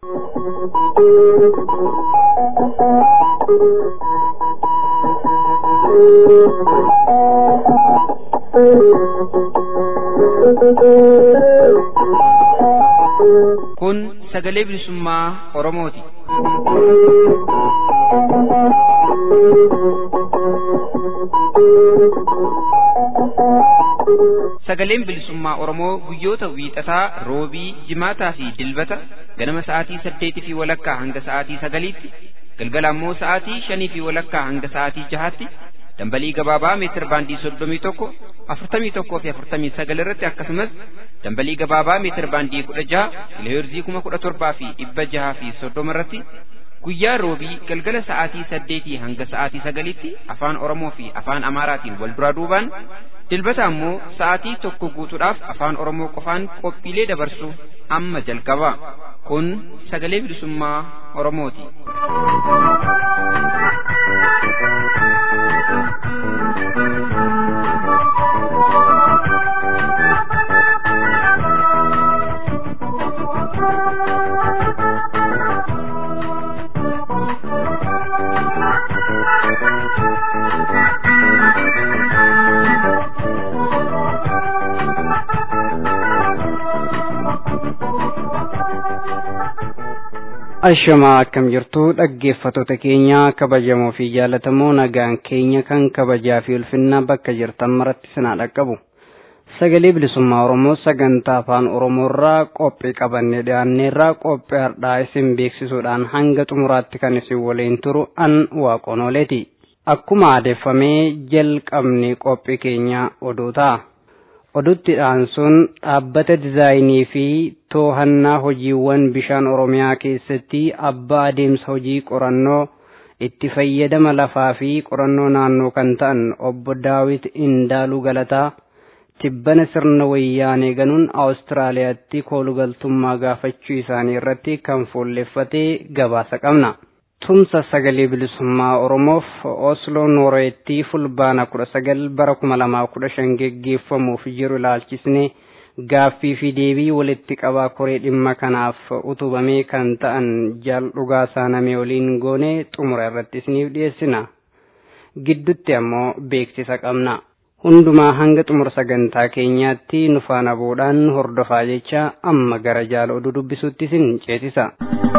Kun sagalee bilisummaa Oromooti. Sagaleen bilisummaa Oromoo guyyoota wiixataa, roobii, jimaataa fi dilbata ganama sa'aatii saddeetii fi walakkaa hanga sa'aatii sagaliitti, galgala ammoo sa'aatii shanii fi walakkaa hanga sa'aatii jahaatti dambalii gabaabaa meetir baandii soddomii tokko afurtamii tokkoo fi afurtamii sagal irratti akkasumas dambalii gabaabaa meetir baandii kudha jaha kiloheerzii kuma kudha torbaa fi dhibba jahaa fi soddoma irratti guyyaa roobii galgala sa'aatii saddeetii hanga sa'aatii sagaliitti afaan oromoo fi afaan amaaraatiin wal duraa duubaan dilbata ammoo sa'aatii tokko guutuudhaaf afaan oromoo qofaan qophiilee dabarsu amma jalqaba kun sagalee bilisummaa oromooti. Ashamaa akkam jirtu dhaggeeffattoota keenya kabajamoo fi jaallatamoo nagaan keenya kan kabajaa fi ulfinna bakka jirtan maratti sinaa dhaqqabu. Sagalee bilisummaa Oromoo sagantaa afaan Oromoo irraa qophii qabannee dhiyaanneerraa qophii har'aa isin beeksisuudhaan hanga xumuraatti kan isin waliin turu an waaqonooleeti. Akkuma aadeffamee jalqabni qophii keenya oduu ta'a. Oduuttidhaan sun dhaabbata dizaayinii fi too'annaa hojiiwwan bishaan Oromiyaa keessatti abbaa adeemsa hojii qorannoo itti fayyadama lafaa fi qorannoo naannoo kan ta'an obbo Daawit Indaaluu Galataa tibbana sirna wayyaanee ganuun Awustiraaliyaatti koolugaltummaa gaafachuu isaanii irratti kan fuulleffatee gabaasa qabna. Tumsa sagalee bilisummaa Oromoof Osloo Nooreetti fulbaana kudha sagal bara kuma lamaa kudha shan geggeeffamuuf jiru ilaalchisne gaaffii fi deebii walitti qabaa koree dhimma kanaaf utubamee kan ta'an jaal dhugaasaa namee waliin goone xumura irratti isiniif dhiyeessina. Giddutti ammoo beeksisa qabna. Hundumaa hanga xumura sagantaa keenyaatti nu faana bu'uudhaan hordofaa jecha amma gara jaala oduu dubbisuutti isin ceesisa.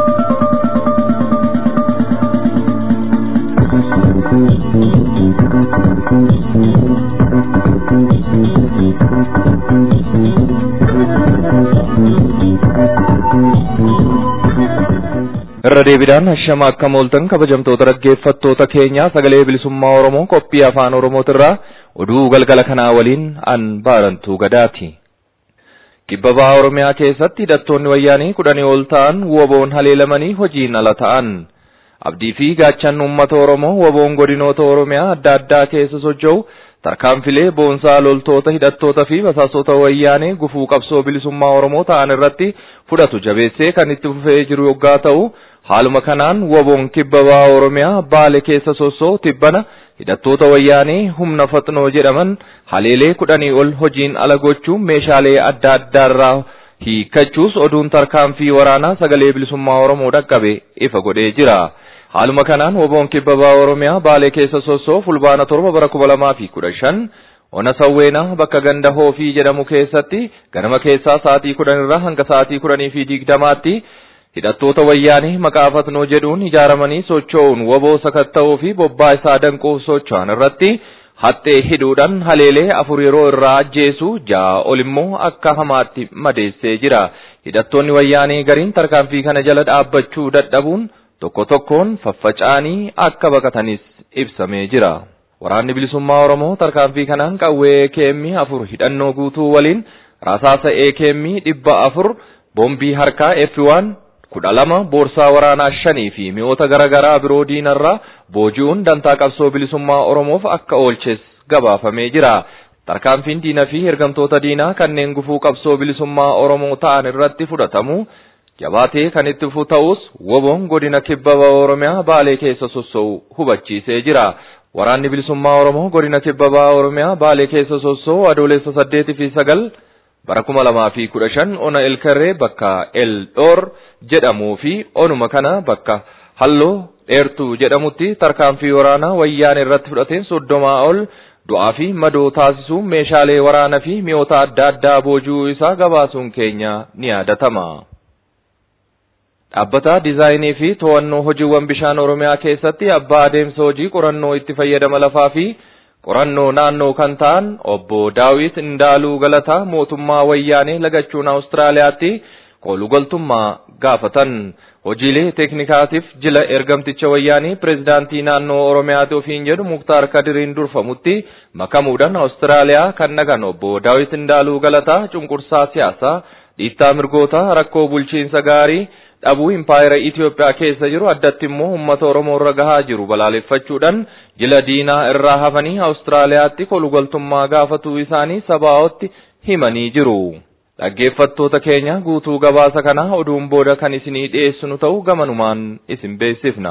irra deebiidhaan hashama akka mooltan kabajamtoota dhaggeeffattoota keenya sagalee bilisummaa oromoo qophii afaan oromootirraa oduu galgala kanaa waliin an baarantuu gadaati. kibba bahaa oromiyaa keessatti hidhattoonni wayyaanii kudhanii ol ta'an woboon haleelamanii hojiin ala ta'an. abdii fi gaachan uummata oromoo woboon godinoota oromiyaa adda addaa keessa socho'u tarkaanfilee boonsaa loltoota hidhattoota fi basaasota wayyaanee gufuu qabsoo bilisummaa oromoo ta'an irratti fudhatu jabeessee kan itti fufee jiru yoggaa ta'u haaluma kanaan woboon kibba bahaa oromiyaa baale keessa sossoo tibbana hidhattoota wayyaanee humna faxnoo jedhaman haleelee kudhanii ol hojiin ala gochuun meeshaalee adda addaarraa hiikkachuus oduun tarkaanfii waraanaa sagalee bilisummaa oromoo dhaqqabe ifa godhee jira. haaluma kanaan woboon kibba bahaa oromiyaa baalee keessa sossoo fulbaana torba bara kuma lamaa fi kudha shan ona sawweenaa bakka ganda hoofii jedhamu keessatti ganama keessaa sa'aatii kudhan irraa hanga sa'aatii kudhanii fi digdamaatti hidhattoota wayyaanii maqaa fatnoo jedhuun ijaaramanii socho'uun woboo sakatta'uu fi bobbaa isaa danquuf socho'an irratti haxxee hidhuudhaan haleelee afur yeroo irraa ajjeesu ja'a ol immoo akka hamaatti madeessee jira hidhattoonni wayyaanii gariin tarkaanfii kana jala dhaabbachuu dadhabuun tokko tokkoon faffaca'anii akka baqatanis ibsamee jira. Waraanni bilisummaa Oromoo tarkaanfii kanaan qawwee ekeemmii afur hidhannoo guutuu waliin rasaasa ekeemmii dhibba afur boombii harkaa F1 kudha lama boorsaa waraanaa shanii fi mi'oota garaagaraa biroo diinarraa booji'uun dantaa qabsoo bilisummaa Oromoof akka oolches gabaafamee jira. Tarkaanfiin diina fi ergamtoota diinaa kanneen gufuu qabsoo bilisummaa Oromoo ta'an irratti fudhatamu jabaatee kan itti fufu ta'us woboon godina kibba Oromiyaa Baalee keessa sossoo'u hubachiisee jira. Waraanni bilisummaa Oromoo godina kibba Oromiyaa Baalee keessa sossoo'u adoolessa saddeetii fi sagal bara kuma lamaa fi kudha shan ona elkarree bakka eldhoor jedhamuu fi onuma kana bakka halloo dheertuu jedhamutti tarkaanfii waraanaa wayyaan irratti fudhateen soddomaa ol du'aa fi madoo taasisuun meeshaalee waraanaa fi mi'oota adda addaa boojuu isaa gabaasuun keenya ni yaadatama. Dhaabbata diizaayinii fi to'annoo hojiiwwan bishaan Oromiyaa keessatti abbaa adeemsa hojii qorannoo itti fayyadama lafaa fi qorannoo naannoo kan ta'an obbo Daawit Indaaluu Galataa mootummaa wayyaanee lagachuun Awustiraaliyaatti koolugaltummaa gaafatan. Hojiilee teeknikaatiif jila ergamticha wayyaanii pireezidaantii naannoo Oromiyaati ofiin jedhu Muktaar Kadiriin durfamutti makamuudhaan Awustiraaliyaa kan nagan obbo Daawit Indaaluu Galataa cunqursaa siyaasaa dhiittaa mirgoota rakkoo bulchiinsa gaarii dhabuu impaayera Itoophiyaa keessa jiru addatti immoo uummata Oromoo irra gahaa jiru balaaleffachuudhaan jila diinaa irraa hafanii Awustiraaliyaatti koolugaltummaa gaafatuu isaanii sabaa'otti himanii jiru. Dhaggeeffattoota keenya guutuu gabaasa kanaa oduun booda kan isinii dhiyeessinu ta'uu gamanumaan isin beeksifna.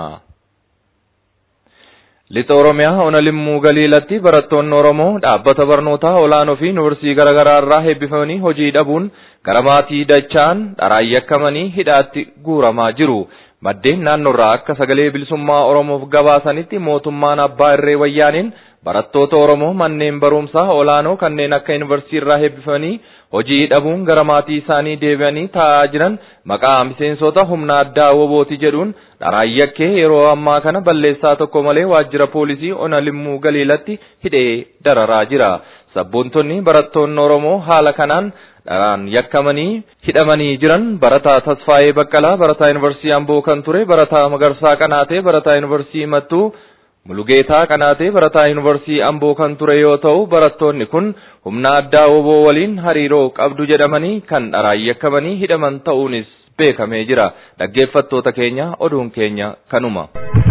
Lixa Oromiyaa ona limmuu galiilatti barattoonni Oromoo dhaabbata barnootaa olaanoo fi yuunivarsiitii garaagaraa irraa eebbifamanii hojii dhabuun gara maatii dachaan dharaan yakkamanii hidhaatti guuramaa jiru. Maddeen naannoorraa akka sagalee bilisummaa Oromoof gabaasanitti mootummaan abbaa irree wayyaaniin barattoota Oromoo manneen barumsaa olaanoo kanneen akka yuunivarsiitii irraa eebbifamanii hojii dhabuun gara maatii isaanii deebi'anii taa'aa jiran maqaa miseensota humna addaa wobooti jedhuun dharaan yakkee yeroo ammaa kana balleessaa tokko malee waajjira poolisii ona limmuu galiilatti hidhee dararaa jira. Sabboontonni barattoonni Oromoo haala kanaan dharaan yakkamanii hidhamanii jiran barataa Tasfaayee Baqqalaa barataa yuunivarsiitii Amboo kan ture barataa Magarsaa Qanaatee barataa yuunivarsiitii Mattuu Mulugeetaa Qanaatee barataa yuunivarsiitii Amboo kan ture yoo ta'u barattoonni kun humna addaa woboo waliin hariiroo qabdu jedhamanii kan dharaan yakkamanii hidhaman ta'uunis beekamee jira. Dhaggeeffattoota keenya oduun keenya kanuma.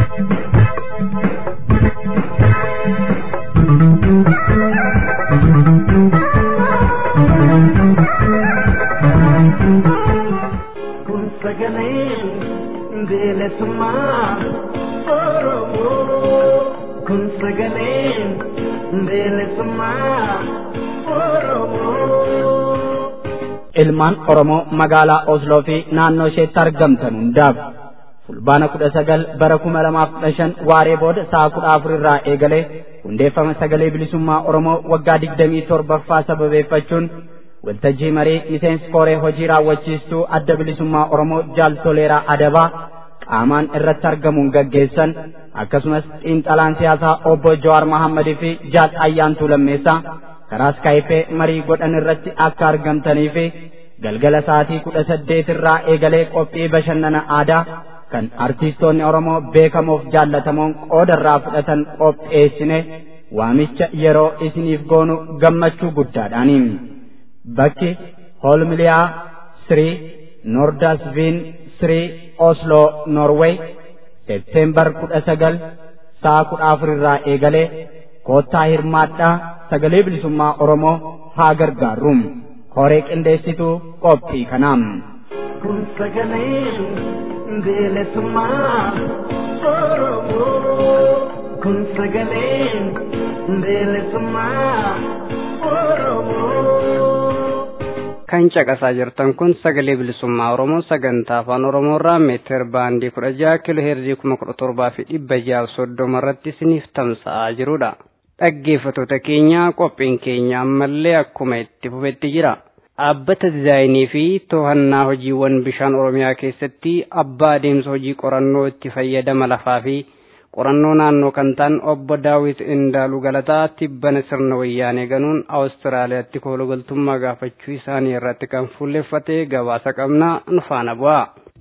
Kun sagalee bilisummaa Oromoo. Kun sagalee bilisummaa Oromoo. ilmaan Oromoo magaalaa Osloo fi naannoo isheetti argamtan hundaaf fulbaana kudha sagal bara kuma lamaaf kudha shan waaree booda sa'a kudha afur irraa eegalee hundeeffama sagalee bilisummaa Oromoo waggaa digdamii torbaffaa sababeeffachuun waltajjii marii miseensi koree hojii raawwachiistuu adda bilisummaa Oromoo jaal toleeraa adabaa qaamaan irratti argamuun gaggeessan akkasumas xiinxalaan siyaasaa obbo Jawaar Mahammadii fi jaal ayyaantuu lammeessaa karaa iskaayipee marii godhan irratti akka argamtanii fi galgala sa'aatii kudha saddeet irraa eegalee qophii bashannana aadaa kan artiistoonni Oromoo beekamoof jaallatamoon qooda irraa fudhatan qopheessine waamicha yeroo isiniif goonu gammachuu guddaadhaani. Bakki Hoolmiliyaa Sirii Noordasviin Sirii Osloo Norway Seepteembar kudha sagal sa'a kudha afur irraa eegalee koottaa hirmaadhaa sagalee bilisummaa Oromoo haa gargaarru. Koree qindeessituu qophii kanaam. Kun sagalee bilisummaa Oromoo. Kun sagalee bilisummaa Oromoo. kan caqasaa jirtan kun sagalee bilisummaa oromoo sagantaa afaan oromoo irraa meetir baandii kudha jaha kiiloo heerzii kuma kudha torbaa fi dhibba jaha soddoma irratti isiniif tamsa'aa jirudha. Dhaggeeffattoota keenya qophiin keenya ammallee akkuma itti fufetti jira. Dhaabbata dizaayinii fi to'annaa hojiiwwan bishaan oromiyaa keessatti abbaa adeemsa hojii qorannoo itti fayyadama lafaa fi qorannoo naannoo kan ta'an obbo daawit indaaluu galataa tibbana sirna wayyaanee ganuun awustiraaliyaatti koolugaltummaa gaafachuu isaanii irratti kan fuulleffate gabaasa qabna nu faana bu'a.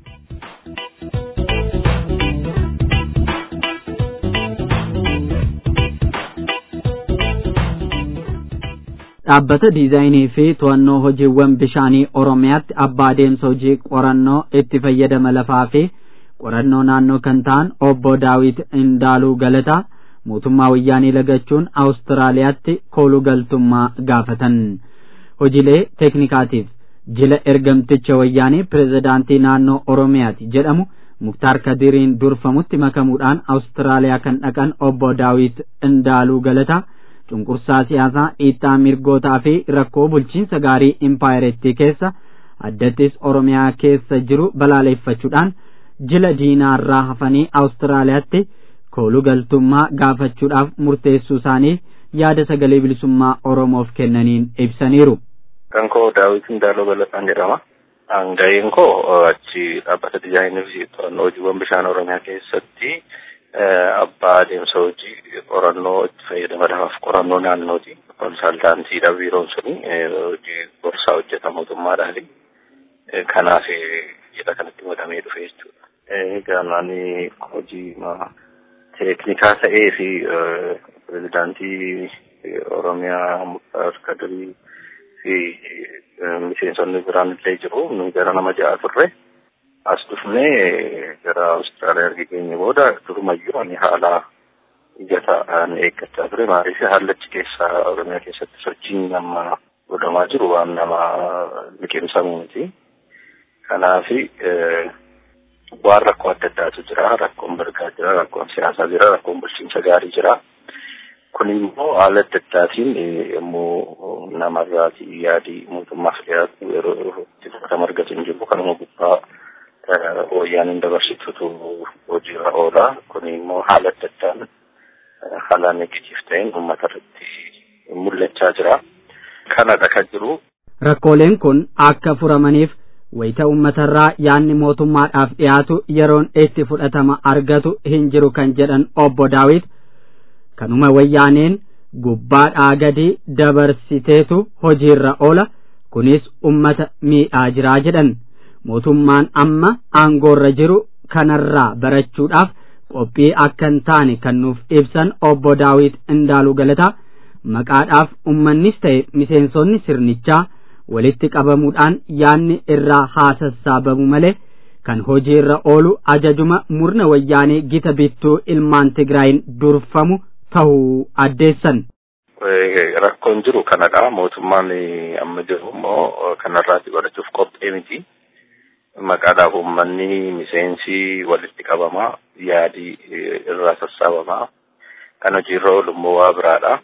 dhaabbata diizaayinii fi to'annoo hojiiwwan bishaanii oromiyaatti abbaa adeemsa hojii qorannoo itti fayyadama lafaa fi qorannoo naannoo kan ta'an obbo daawit indaaluu galataa mootummaa wayyaanii lagachuun awustiraaliyaatti koolugaltummaa gaafatan hojiilee teeknikaatiif jila ergamticha wayyaanii pirezidaantii naannoo oromiyaati jedhamu muktaar kadiriin durfamutti makamuudhaan awustiraaliyaa kan dhaqan obbo daawit indaaluu galataa cunqursaa siyaasaa dhiittaa mirgootaa fi rakkoo bulchiinsa gaarii impaayerettii keessa addattis oromiyaa keessa jiru balaaleffachuudhaan jila diinaarraa hafanii awustiraaliyaatti kooluu galtummaa gaafachuudhaaf murteessuu isaanii yaada sagalee bilisummaa oromoof kennaniin ibsaniiru. Kan koo daawit Indaaloo Galataan jedhama. Hangayeen koo achi dhaabbata dizaayinii fi to'annoo hojiiwwan bishaan oromiyaa keessatti abbaa adeemsa hojii qorannoo itti fayyadamadaaf qorannoo naannooti. Konsaltaantiidha biiroon suni hojii gorsaa hojjeta mootummaadhaani. Kanaaf jedha kanatti godhamee dhufe jechuudha. Egaa ani hojii teeknikaa ta'ee fi pirezidaantii Oromiyaa Muktaar Kadirii fi miseensonni biraan illee jiru. Nu gara nama ja'a turre. As dhufnee gara Awustiraaliyaa erga geenye booda durumayyuu ani haala mijataa eeggachaa ture. Maaliif haalli achi keessa Oromiyaa keessatti sochiin nama godhamaa jiru waan nama liqimsamuu miti. Kanaafi waan rakkoo adda addaatu jira. Rakkoon mirgaa jira, rakkoon siyaasaa jira, rakkoon bulchiinsa gaarii jira. Kun immoo haala adda addaatiin yommuu namarraati yaadii mootummaaf dhiyaatu yeroo itti fudhatama argatu hin jiru. Kanuma gubbaa wayyaaniin dabarsitutu hojiirra oola. Kun immoo haala adda addaan haala negatiif ta'een uummata irratti mul'achaa jira. Kanadha kan jiru. Rakkooleen kun akka furamaniif wayita uummatarraa yaanni mootummaadhaaf dhiyaatu yeroon itti fudhatama argatu hin jiru kan jedhan obbo Daawit kanuma wayyaaneen gubbaadhaa gadi dabarsiteetu hojiirra oola kunis ummata miidhaa jiraa jedhan mootummaan amma aangoorra jiru kanarraa barachuudhaaf qophii akka hin taane kan nuuf ibsan obbo Daawit Indaaluu Galataa maqaadhaaf ummannis ta'e miseensonni sirnichaa walitti qabamuudhaan yaanni irraa haa sassaabamu malee kan hojiirra oolu ajajuma murna wayyaanee gita bittuu ilmaan Tigraayin durfamu tahuu addeessan. Rakkoon jiru kanadha. Mootummaan amma jiru immoo kanarraati godhachuuf qophee miti. Maqaadhaaf uummanni miseensi walitti qabamaa yaadii irraa sassaabamaa. Kan hojiirra oolu immoo waa biraadha.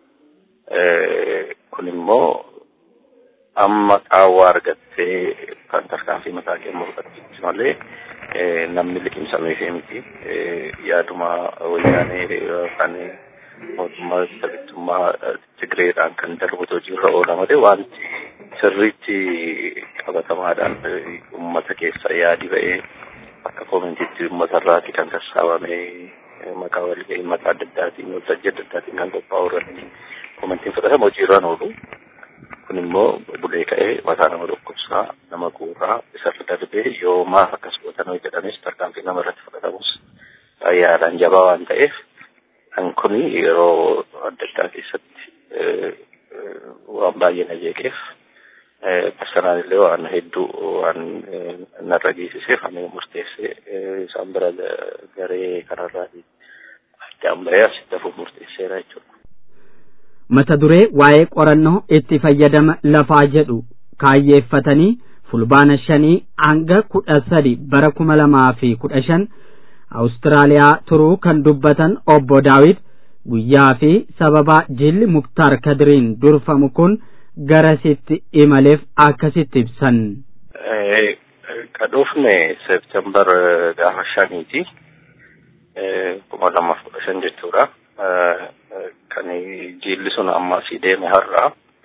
Kun immoo amma qaawwaa argattee kan tarkaanfii mataa kennuu fudhachuuti malee namni liqimsameefii miti. Yaaduma wayyaanee yookaan mootummaa sabittummaa Tigreedhaan kan darbutu hojiirra oola malee wanti sirriitti qabatamaadhaan uummata keessa yaadi ba'ee akka koomentiitti uummatarraati kan sassaabamee maqaa walgahii maqaa adda addaatiin waltajjii adda addaatiin kan qophaa'u irratti koomentiin fudhatama hojiirraan oolu. kun immoo bulee ka'ee mataa nama dhukkubsaa nama guuraa isarra darbee yoo maaf akkas gootan jedhanis tarkaanfii nama irratti fudhatamus yaadaan jabaa waan ta'eef kan kun yeroo adda addaa keessatti waan baay'ee na jeeqeef personaan illee waan hedduu waan narra geessiseef ani murteessee isaan bira garee kanarraatii addaan bahee asitti hafuuf murteesseera jechuudha. mata duree waa'ee qorannoo itti fayyadama lafaa jedhu kaayyeeffatanii fulbaana shanii hanga kudha sadi bara kuma lamaa fi kudha shan Awustiraaliyaa turuu kan dubbatan obbo Daawit guyyaa fi sababa jilli Muktaar Kadiriin durfamu kun garasitti imaleef akkasitti ibsan. Ka dhufne Seeptembar gaafa shaniiti kuma lamaaf kudha shan jechuudha. kan jilli sun amma asii deeme har'a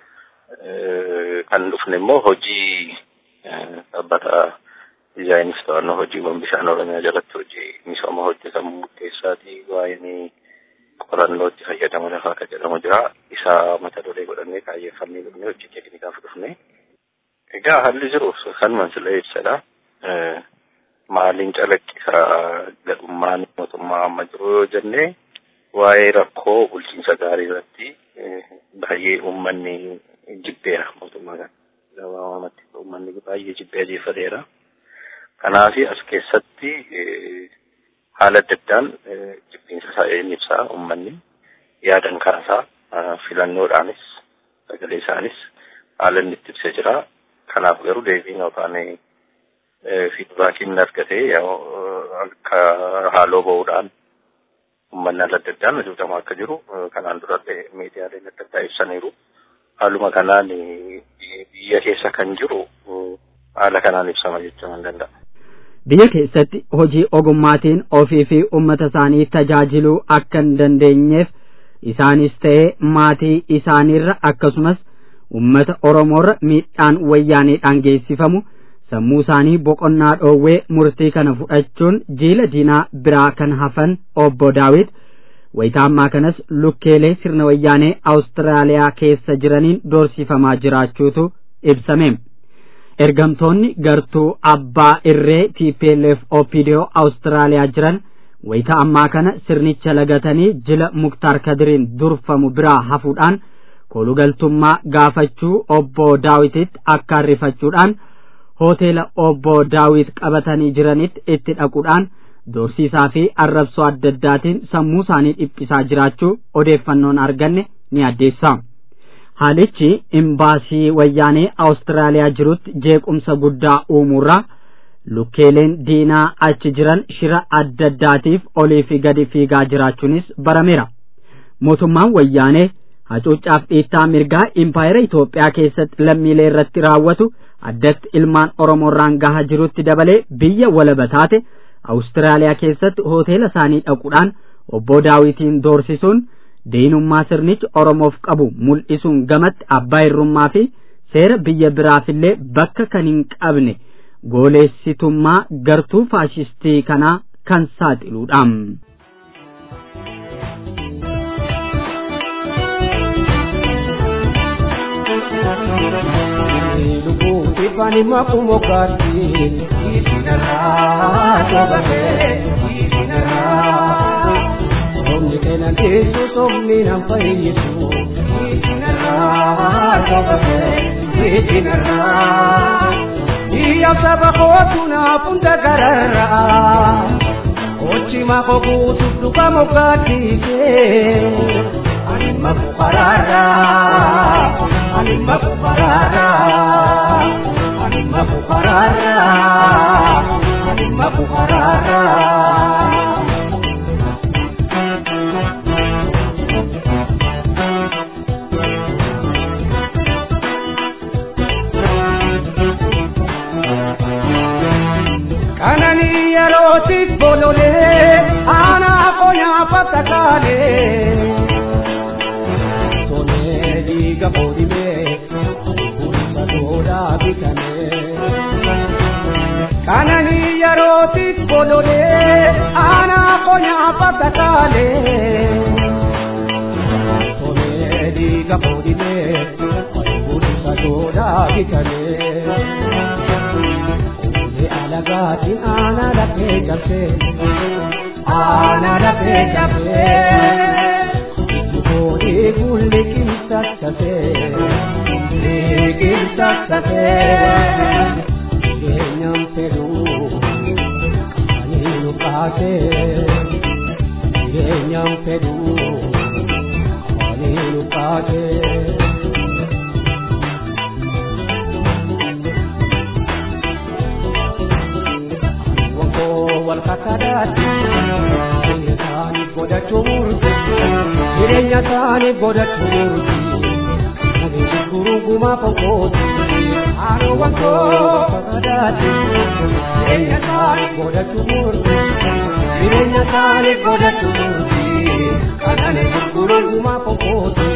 kan dhufne immoo hojii dhaabbata dizaayiniif to'annoo hojiiwwan bishaan oromiyaa jalatti hojii misooma hojjetamu keessaati waa'een qorannoo itti fayyadamu lafaa akka jedhamu jira isaa mata duree godhannee kaayyeeffannee dhufne hojii teeknikaaf dhufne egaa haalli jiru kanuma sila ibsadha maaliin calaqqisa gadhummaan mootummaa amma jiru yoo jennee waa'ee rakkoo bulchiinsa gaarii irratti baay'ee uummanni jibbeera mootummaa kana. Gabaabumatti uummanni baay'ee jibbee ajeeffateera. Kanaaf as keessatti haala adda addaan jibbiinsa isaa inni ibsaa uummanni yaadan kaasaa filannoodhaanis sagalee isaanis haala inni itti ibsee jira. Kanaaf garuu deebiin yookaan fiidbaakiin argatee akka haaloo ba'uudhaan uummanni adda addaan hojjetamaa akka jiru kanaan dura miidiyaaleen adda addaa ibsaniiru. Haaluma kanaan biyya keessa kan jiru haala kanaan ibsama jechuun ni danda'a. Biyya keessatti hojii ogummaatiin ofii fi uummata isaanii tajaajiluu akka hin dandeenyeef isaanis ta'ee maatii isaaniirra akkasumas uummata Oromoorra miidhaan wayyaaniidhaan geessifamu sammuu isaanii boqonnaa dhoowwee murtii kana fudhachuun jiila diinaa biraa kan hafan obbo Daawit wayitaa ammaa kanas lukkeelee sirna wayyaanee Awustiraaliyaa keessa jiraniin doorsifamaa jiraachuutu ibsame. Ergamtoonni gartuu abbaa irree TPLF OPDO Awustiraaliyaa jiran wayitaa ammaa kana sirnicha lagatanii jila Muktaar Kadiriin durfamu biraa hafuudhaan kolugaltummaa gaafachuu obbo Daawititti akka arrifachuudhaan hoteela obbo Daawit qabatanii jiranitti itti dhaquudhaan doorsiisaa fi arrabsoo adda addaatiin sammuu isaanii dhiphisaa jiraachuu odeeffannoon arganne ni addeessa. Haalichi imbaasii wayyaanee Awustiraaliyaa jirutti jeequmsa guddaa uumuurraa lukkeeleen diinaa achi jiran shira adda addaatiif olii fi gadi fiigaa jiraachuunis barameera. Mootummaan wayyaanee hacuuccaaf dhiittaa mirgaa impaayera Itoophiyaa keessatti lammiilee irratti raawwatu addatti ilmaan Oromoorraan gahaa jirutti dabalee biyya walaba taate Awustiraaliyaa keessatti hoteela isaanii dhaquudhaan obbo Daawitiin doorsisuun diinummaa sirnichi Oromoof qabu mul'isuun gamatti abbaa irrummaa fi seera biyya biraafillee bakka kan hin qabne gooleessitummaa gartuu faashistii kanaa kan saaxiluudha. Ifani makumo kati isinara tobate isinara Omni kena kesu somni nam fayyisu isinara tobate isinara Iya saba kotuna punda garara Ochi mako kutu duka mokati ke Anima kukarara Anima kukarara Anima kukarara Anima kukarara Kanani yeroti bolole ana konya patakale Sone diga podime Purisa toda bitane Kanani yeroti bolole ana konya patakale Sone diga podime Purisa toda bitane Ule alagaatiin aanaa lafee cabsee aanaa lafee cabsee Boodee fuulli qinxaqqatee qinxaqqatee keenyan fedhuu qaanii nu qaatee keenyan fedhuu qaanii nu qaatee. wal kakadaati jireenya isaanii godhachuu murti jireenya isaanii godhachuu murti jireenya gurugumaa fonkooti haadha wankoo kakadaati jireenya isaanii godhachuu murti jireenya isaanii godhachuu murti kanane gurugumaa fonkooti.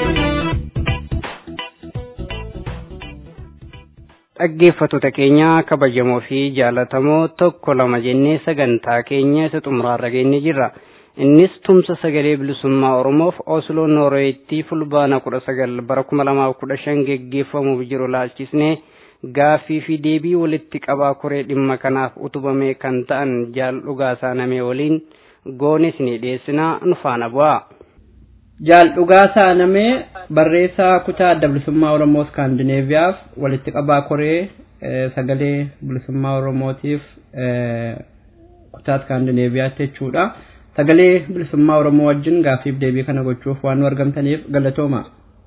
dhaggeeffattoota keenya kabajamoo fi jaalatamoo tokko lama jennee sagantaa keenya isa xumuraarra geenye jirra innis tumsa sagalee bilisummaa oromoof osloo noorweetti fulbaana kudha sagal bara kuma lamaaf kudha shan geggeeffamuuf jiru laalchisnee gaaffii fi deebii walitti qabaa koree dhimma kanaaf utubame kan ta'an jaal dhugaasaa namee waliin goonis ni dhiyeessinaa nu faana bu'aa. Jaal dhugaasaa namee barreessaa kutaa adda bilisummaa Oromoo Skaandineeviyaaf walitti qabaa koree sagalee bilisummaa Oromootiif kutaa Skaandineeviyaatti jechuudha. Sagalee bilisummaa Oromoo wajjin gaaffiif deebii kana gochuuf waan nu argamtaniif galatooma.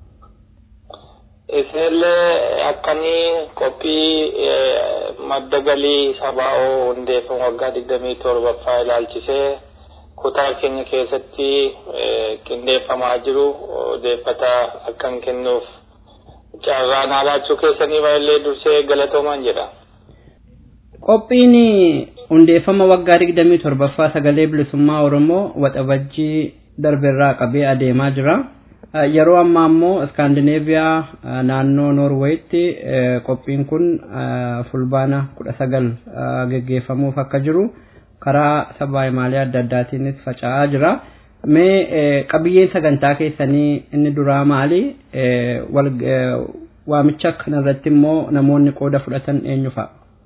Isinillee akkamii qophii madda galii sabaa'oo hundeeffamu waggaa digdamii torbaffaa ilaalchisee kutaa keenya keessatti qindeeffamaa jiru odeeffata akkan kennuuf carraa naa laachuu keessanii baay'ee dursee galatoomaan jedha. Qophiin hundeeffama waggaa digdamii torbaffaa sagalee bilisummaa Oromoo waxabajjii darbeerraa qabee adeemaa jira. Yeroo ammaa immoo Iskaandineeviyaa naannoo Noorweeyitti qophiin kun fulbaana kudha sagal geggeeffamuuf akka jiru karaa sabaa himaalee adda addaatiinis faca'aa jira. Mee qabiyyeen sagantaa keessanii inni duraa maali? Waamicha kanarratti immoo namoonni qooda fudhatan eenyu fa'a?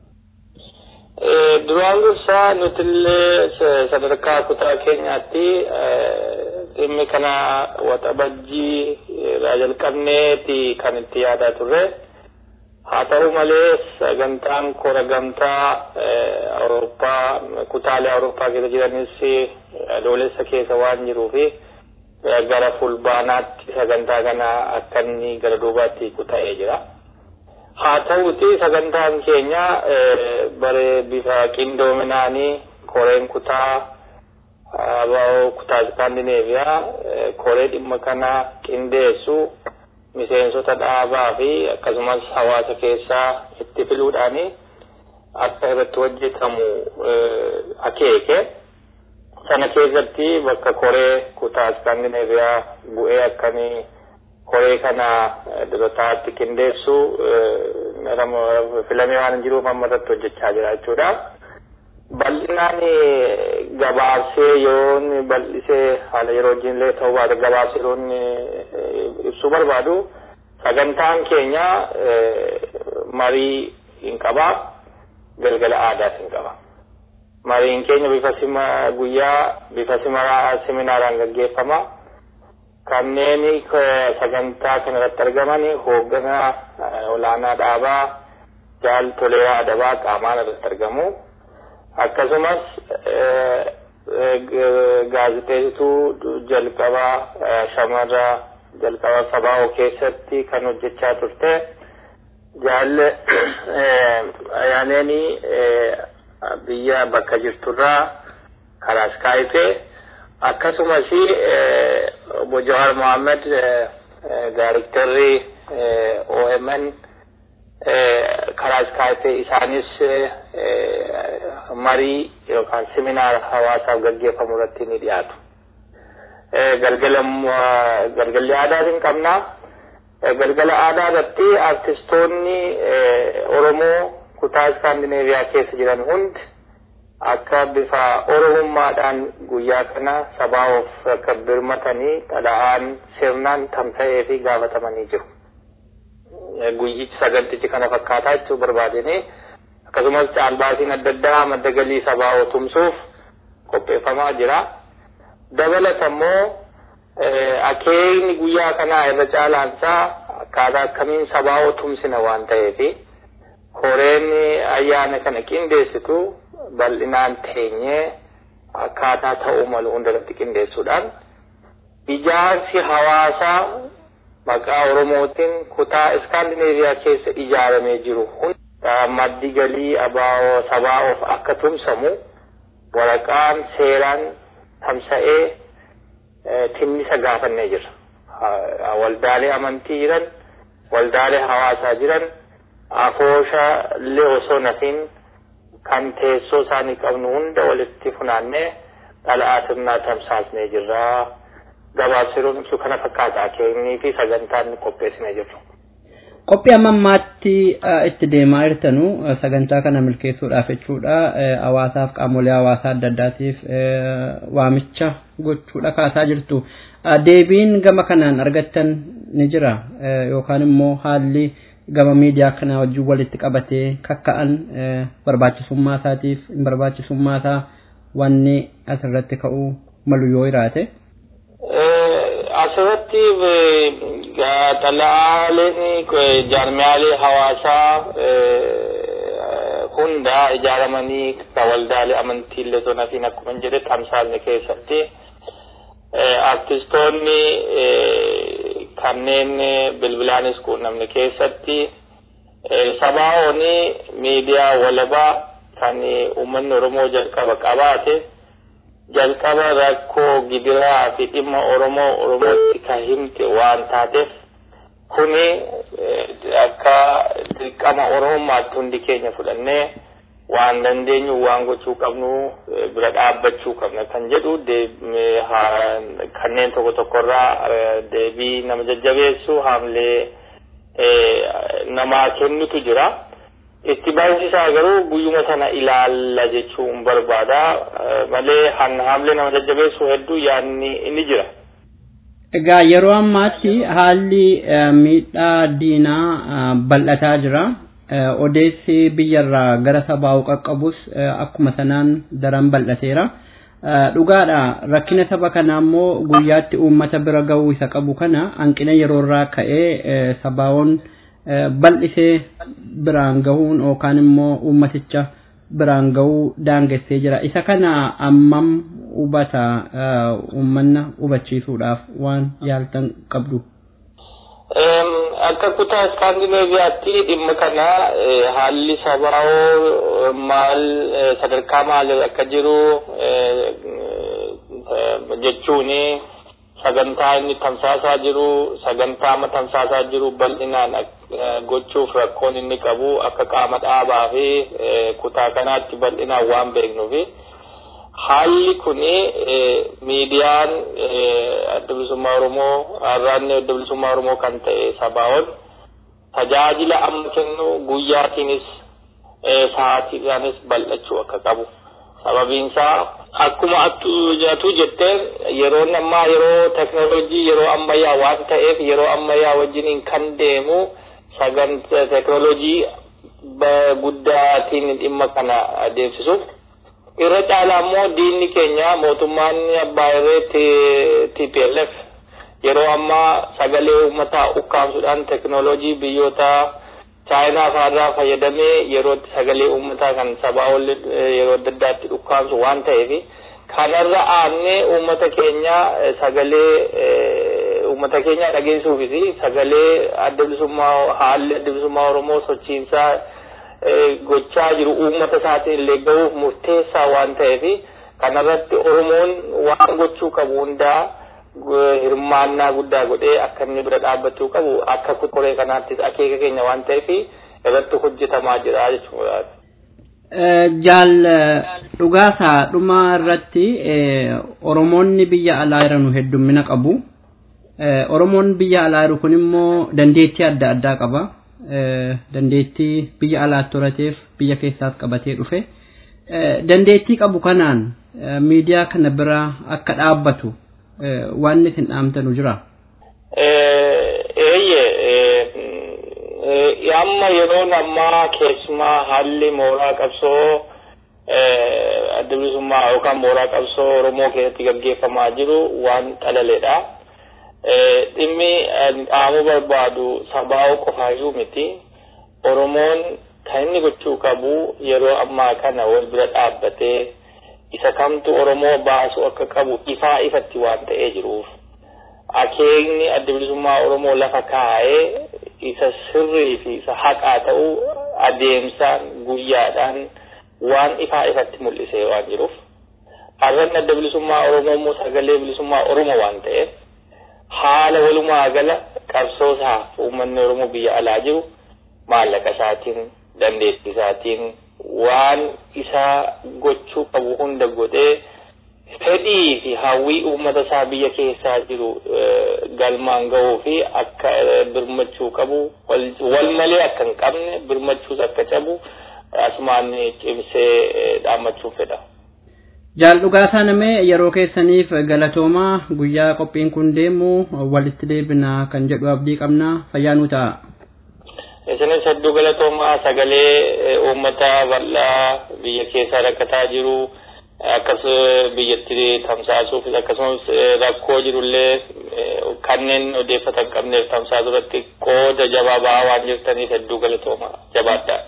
Duraan dursaa nutillee sadarkaa kutaa keenyaatti dhimmi kana waxabajjii irraa jalqabneeti kan itti yaadaa turre. Haa ta'u malee sagantaan kora gamtaa Awurooppaa kutaalee Awurooppaa keessa jiranis adoolessa keessa waan jiruufi gara fulbaanaatti sagantaa kana akka inni gara duubaatti kuta'ee jira. haa ta'uti sagantaan keenya bare bifa qindoominaanii koreen kutaa kutaa iskaandineeviyaa koree dhimma kana qindeessu miseensota dhaabaa fi akkasumas hawaasa keessaa itti filuudhaani akka irratti hojjetamu akeeke sana keessatti bakka koree kutaa iskaandineeviyaa bu'ee akkamii koree kana durotaatti qindeessu filamee waan jiruuf amma irratti hojjechaa jira jechuudha. Bal'inaan gabaabsee yoo inni bal'isee haala yeroo wajjin illee ta'uu baate gabaabsee yeroo inni ibsuu barbaadu sagantaan keenya marii hin qaba galgala aadaas hin qaba. Mariin keenya bifa sima guyyaa bifa sima seminaaraan gaggeeffama. kanneen sagantaa kana irratti argaman hoogganaa olaanaa dhaabaa jaal toleeraa adabaa qaamaan irratti argamu akkasumas gaazixeessituu jalqabaa shamarra jalqabaa sabaa'oo keessatti kan hojjechaa turte jaalle ayyaaneenii biyya bakka jirturraa karaa iskaayipee akkasumas obbo Jawar Mohammed daariktarri OMN karaa iskaayipee isaanis marii yookaan seminaara hawaasaaf gaggeeffamu irratti ni dhiyaatu. Galgalli aadaatiin qabna. Galgala aadaa irratti artistoonni Oromoo kutaa iskaandineeviyaa keessa jiran hundi akka bifa oromummaadhaan guyyaa kana sabaa of akka birmatanii dhala'aan sirnaan tamsa'ee fi gaafatamanii jiru. Guyyichi sagantichi kana fakkaataa jechuu barbaadanii akkasumas caalbaasiin adda addaa madda galii sabaa tumsuuf qopheeffamaa jira. Dabalata immoo akeekni guyyaa kanaa irra caalaansaa akkaataa akkamiin sabaa tumsina waan ta'eefi koreen ayyaana kana qindeessitu bal'inaan teenyee akkaataa ta'uu malu hundarratti qindeessuudhaan ijaarsi hawaasaa maqaa Oromootiin kutaa Iskaandineeviyaa keessa ijaaramee jiru hunda maddi galii abaa'oo sabaa of akka tumsamu waraqaan seeraan tamsa'ee tinnisa gaafannee jira. Waldaalee amantii jiran, waldaalee hawaasaa jiran, afoosha illee osoo nafiin kan teessoo isaanii qabnu hunda walitti funaannee dhala'aa sirnaa tamsaasnee jirra. Gabaabsiruun ibsu kana fakkaata akeeknii fi sagantaan qopheessinee jirru. Qophii amma ammaatti itti deemaa jirtanu sagantaa kana milkeessuudhaaf jechuudha. Hawaasaaf qaamolee hawaasaa adda addaatiif waamicha gochuudha kaasaa jirtu. Deebiin gama kanaan argattan ni jira yookaan immoo haalli gama miidiyaa kana wajjin walitti qabatee kakka'an barbaachisummaa isaatiif hin barbaachisummaa isaa wanni asirratti ka'uu malu yoo jiraate. Asirratti xala'aaleen jaarmiyaalee hawaasaa hunda ijaaramanii waldaalee amantii illee zonaa fi akkuma jedhe tamsaasne keessatti artistoonni kanneen bilbilaanis quunnamne keessatti sabaa'ooni miidiyaa walabaa kan uummanni Oromoo jalqaba qabaate jalqaba rakkoo gidiraa fi dhimma Oromoo Oromootti kan himte waan taateef kuni akka dirqama Oromummaatti hundi keenya fudhannee waan dandeenyu waan gochuu qabnu bira dhaabbachuu qabna kan jedhu kanneen tokko tokkorraa deebii nama jajjabeessu haamlee namaa kennutu jira. Itti baay'isaa garuu guyyuma sana ilaalla jechuun barbaada malee haamlee nama jajjabeessu hedduu yaadni inni jira. Egaa yeroo ammaatti haalli miidhaa diinaa bal'ataa jira. odeessi biyyarraa gara sabaa'u qaqqabus akkuma sanaan daran bal'ateera. Dhugaadha rakkina saba kanaa immoo guyyaatti uummata bira ga'uu isa qabu kana hanqina yeroorraa ka'ee sabaa'oon bal'isee biraan gahuun yookaan immoo uummaticha biraan gahuu daangessee jira. Isa kana ammam hubata uummanna hubachiisuudhaaf waan yaaltan qabdu. akka kutaa iskaandinaaviyaatti dhimma kana haalli sabaa'oo maal sadarkaa maal akka jiru jechuun sagantaa inni tamsaasaa jiru sagantaa amma tamsaasaa jiru bal'inaan gochuuf rakkoon inni qabu akka qaama dhaabaa fi kutaa kanaatti bal'inaan waan beeknuufi. haalli kuni miidiyaan adda bilisummaa oromoo har'aanni adda bilisummaa oromoo kan ta'e sabaa'oon tajaajila amma kennu guyyaatiinis sa'aatiidhaanis bal'achuu akka qabu sababiinsaa akkuma atu jetteen yeroon ammaa yeroo teknoolojii yeroo ammayyaa waan ta'eef yeroo ammayyaa wajjiniin kan deemu sagantaa teknoolojii guddaatiin dhimma kana adeemsisuuf irra caalaa immoo diinni keenya mootummaan abbaa irree TPLF yeroo ammaa sagalee uummataa ukkaamsuudhaan teknoolojii biyyoota chaayinaa fa'aarraa fayyadamee yerootti sagalee uummataa kan sabaa ol yeroo adda addaatti ukkaamsu waan ta'eef kanarra aannee uummata keenya sagalee uummata keenya dhageessuufis sagalee adda bilisummaa haalli adda bilisummaa Oromoo sochiinsaa gochaa jiru uummata isaatiin illee gahuuf murteessaa waan ta'eef kanarratti Oromoon waan gochuu qabu hundaa hirmaannaa guddaa godhee akka inni bira dhaabbachuu qabu akka koree kanaattis akeeka keenya waan ta'eef irratti hojjetamaa jira jechuudha. Jaal dhugaasaa dhuma irratti Oromoonni biyya alaa jiran heddummina qabu. Oromoon biyya alaa jiru kun immoo dandeettii adda addaa qaba. dandeettii biyya alaatti horateef biyya keessaas qabatee dhufe dandeettii qabu kanaan miidiyaa kana bira akka dhaabbatu waan isin dhaamtanu jira. Eeyye amma yeroon ammaa keessumaa haalli mooraa qabsoo adda bilisummaa yookaan mooraa qabsoo Oromoo keessatti gaggeeffamaa jiru waan xalaleedha. dhimmi dhaamuu barbaadu sabaa'oo qofaayyuu miti oromoon kan inni gochuu qabu yeroo ammaa kana wal bira dhaabbatee isa kamtu oromoo baasu akka qabu ifaa ifatti waan ta'ee jiruuf akeekni adda bilisummaa oromoo lafa kaa'ee isa sirrii fi isa haqaa ta'u adeemsaan guyyaadhaan waan ifaa ifatti mul'isee waan jiruuf har'an adda bilisummaa oromoo immoo sagalee bilisummaa oromoo waan ta'eef haala walumaa gala qabsoo isaaf uummanni Oromoo biyya alaa jiru maallaqa isaatiin dandeettii isaatiin waan isaa gochuu qabu hunda godhee fedhii fi hawwii uummata isaa biyya keessaa jiru galmaan gahuu fi akka birmachuu qabu wal malee akka hin qabne birmachuus akka cabu asumaan cimsee dhaammachuuf fedha. Jaal dhugaasaa namee yeroo keessaniif galatoomaa guyyaa qophiin kun deemu walitti deebina kan jedhu abdii qabna fayyaa nu ta'a. Isinis hedduu galatoomaa sagalee uummata bal'aa biyya keessaa rakkataa jiru akkasumas biyyatti tamsaasuuf akkasumas rakkoo jirullee kanneen odeeffatan qabneef tamsaasuu irratti qooda jabaa ba'aa waan jirtaniif hedduu galatoomaa jabaadhaa.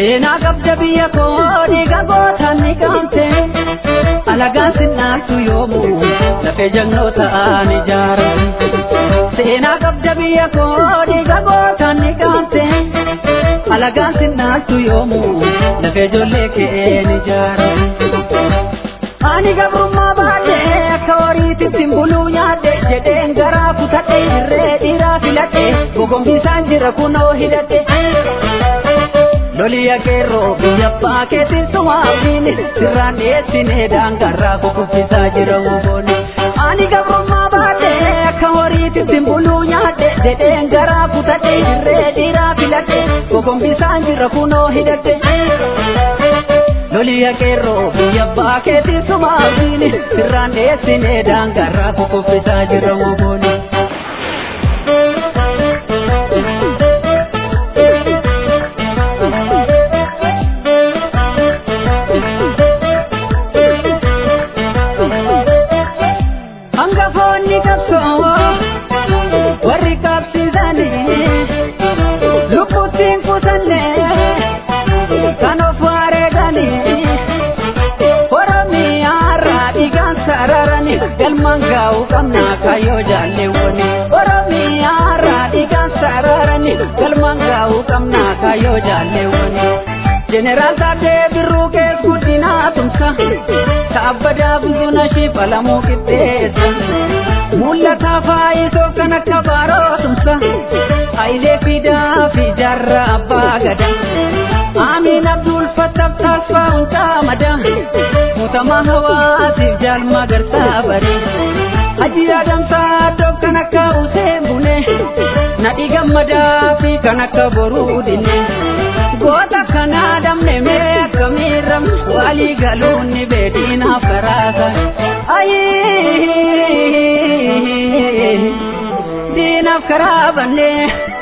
seenaa qabda biyya koo dhiiga gootaan ni qaamte alagaan sinnaaltu yoomu lafee jagnoota aan ijaara seenaa qabda biyya koo dhiiga gootaan ni qaamte alagaan sinnaaltu yoomu lafee ijoollee keen ijaara ani gabrummaa baadhee akka horiititti buluu nyaadhe jedheen garaa kutadhe irree dhiiraa filadhe gogombisaan jira kunoo hidhadhe loliya qeerroo biyya abbaa keetiin sumaafini sirraan dhiyeessinee daangarraa kukuffisaa jira wobooni ani gabrummaa baadhee akka horiititti buluu nyaadhe jedheen garaa kutadhe irree dhiiraa filadhe gogombisaan jira kunoo hidhadhe loliya qeerroo biyya abbaa keetiin sumaafini sirraan dhiyeessinee daangarraa kukuffisaa jira wobooni. hangafoonni qabsoo warri qabsiisanii lubbuttiin kutanne kan of wareeganii oromiyaarraa dhiigaan sararanii galmaan gaa'uu qabnaa kaayyoo jaalleewwani oromiyaarraa dhiigaan sararanii galmaan gaa'uu qabnaa kaayyoo jaalleewwani jeneraal Taadee Birruu kees guddinaa tumsa kaabbadaa buzuna shifalamuu qixxeessa mul'ata faayisoo kan akka baaroo tumsa hayilee fidaa fi jaarraa abbaa gada amiin abdul fattaaf taalfaa hundaa mada mutamaa hawaasiif jaalmaa garsaa bare hajji adamsaa doo kan akka useen bune nadhi gammadaa fi kan akka boruu dinne goota kana damne mee akkamiirram walii galuun ni beediinaaf karaasa diinaaf karaa banne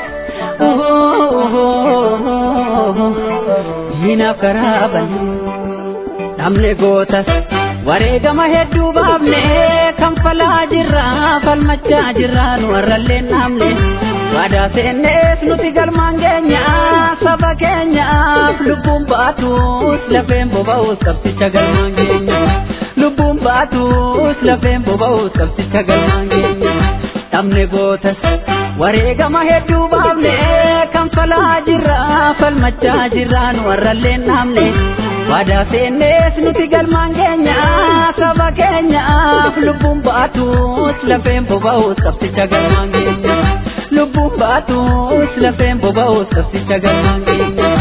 diinaaf karaa banne namne gootas wareegama hedduu baafne kan falaa jirra falmachaa jirra nu warrallee namne waadaa seennees nuti galmaan keenya saba keenyaaf lubbuun baatus lafeen boba'us qabsicha galmaan keenya lubbuun baatus lafeen boba'us qabsicha galmaan keenya dhabne gootas wareegama hedduu baafne kan falaa jirra falmachaa jirra nu warrallee namne waadaa seennees nuti galmaan keenya saba keenyaaf lubbuun baatus lafeen boba'us qabsicha galmaan keenya lubbuun baatus lafeen boba'us qabsicha galmaan keenya.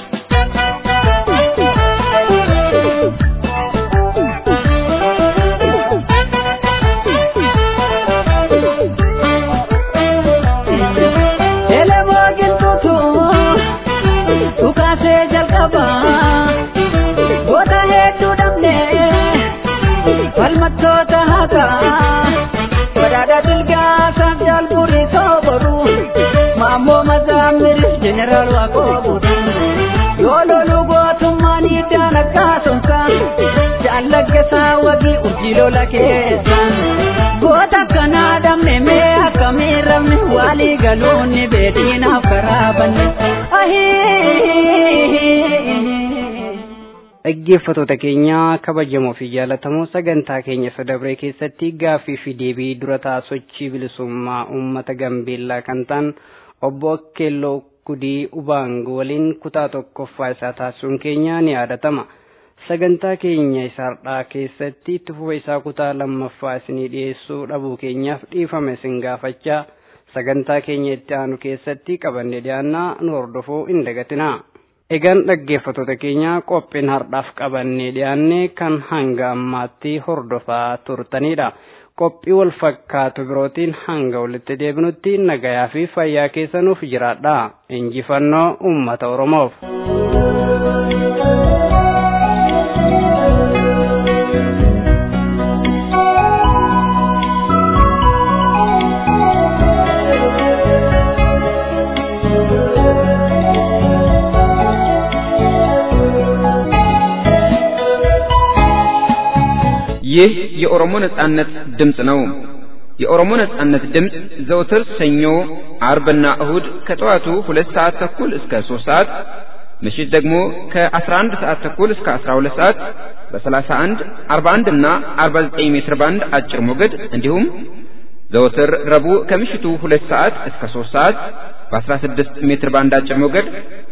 Elemoo giltuutu dhukaasee jalqaba goota hedduu dhabne falmattoota haqaa badhaadha dilgaasaaf jaalburii sooboru maammoo mazaamiris jeneraal waaqoobuudha yoo lolu gootummaan hiddaan akkaasumsa jaallaggasaa wagii urjii lola keessa goota akkanaa dhabne mee akkamii rabne walii galuun ni beediinaaf karaa banne dhaggeeffatoota keenya kabajamoo fi jaallatamoo sagantaa keenya sadabree keessatti gaaffii fi deebii dura ta'a sochii bilisummaa uummata gambeellaa kan ta'an obbo Akkeelloo Kudii Ubaango waliin kutaa tokkoffaa isaa taasisuun keenya ni yaadatama. Sagantaa keenya isaardhaa keessatti itti fufa isaa kutaa lammaffaa isinii dhiyeessuu dhabuu keenyaaf dhiifame isin gaafachaa sagantaa keenya itti aanu keessatti qabanne dhiyaannaa nu hordofuu hin dagatinaa. Egaan dhaggeeffatoota keenya qophiin hardhaaf qabannee dhiyaanne kan hanga ammaatti hordofaa turtanidha. Qophii wal fakkaatu birootiin hanga walitti deebinutti nagayaa fi fayyaa keessanuuf jiraadha. Injifannoo uummata Oromoof. ይህ የኦሮሞ ነጻነት ድምፅ ነው። የኦሮሞ ነጻነት ድምፅ ዘውትር ሰኞ፣ አርብና እሁድ ከጠዋቱ ሁለት ሰዓት ተኩል እስከ ሶስት ሰዓት ምሽት ደግሞ ከ11 ሰዓት ተኩል እስከ 12 ሰዓት በ31፣ 41 እና 49 ሜትር ባንድ አጭር ሞገድ እንዲሁም ዘወትር ረቡዕ ከምሽቱ 2 ሰዓት እስከ 3 ሰዓት በ16 ሜትር ባንድ አጭር ሞገድ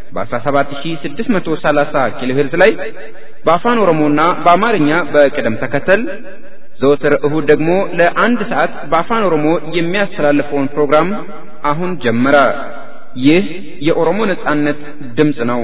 በ17630 ኪሎ ሄርዝ ላይ በአፋን ኦሮሞና በአማርኛ በቅደም ተከተል ዘወትር እሁድ ደግሞ ለአንድ ሰዓት በአፋን ኦሮሞ የሚያስተላልፈውን ፕሮግራም አሁን ጀመረ። ይህ የኦሮሞ ነጻነት ድምፅ ነው።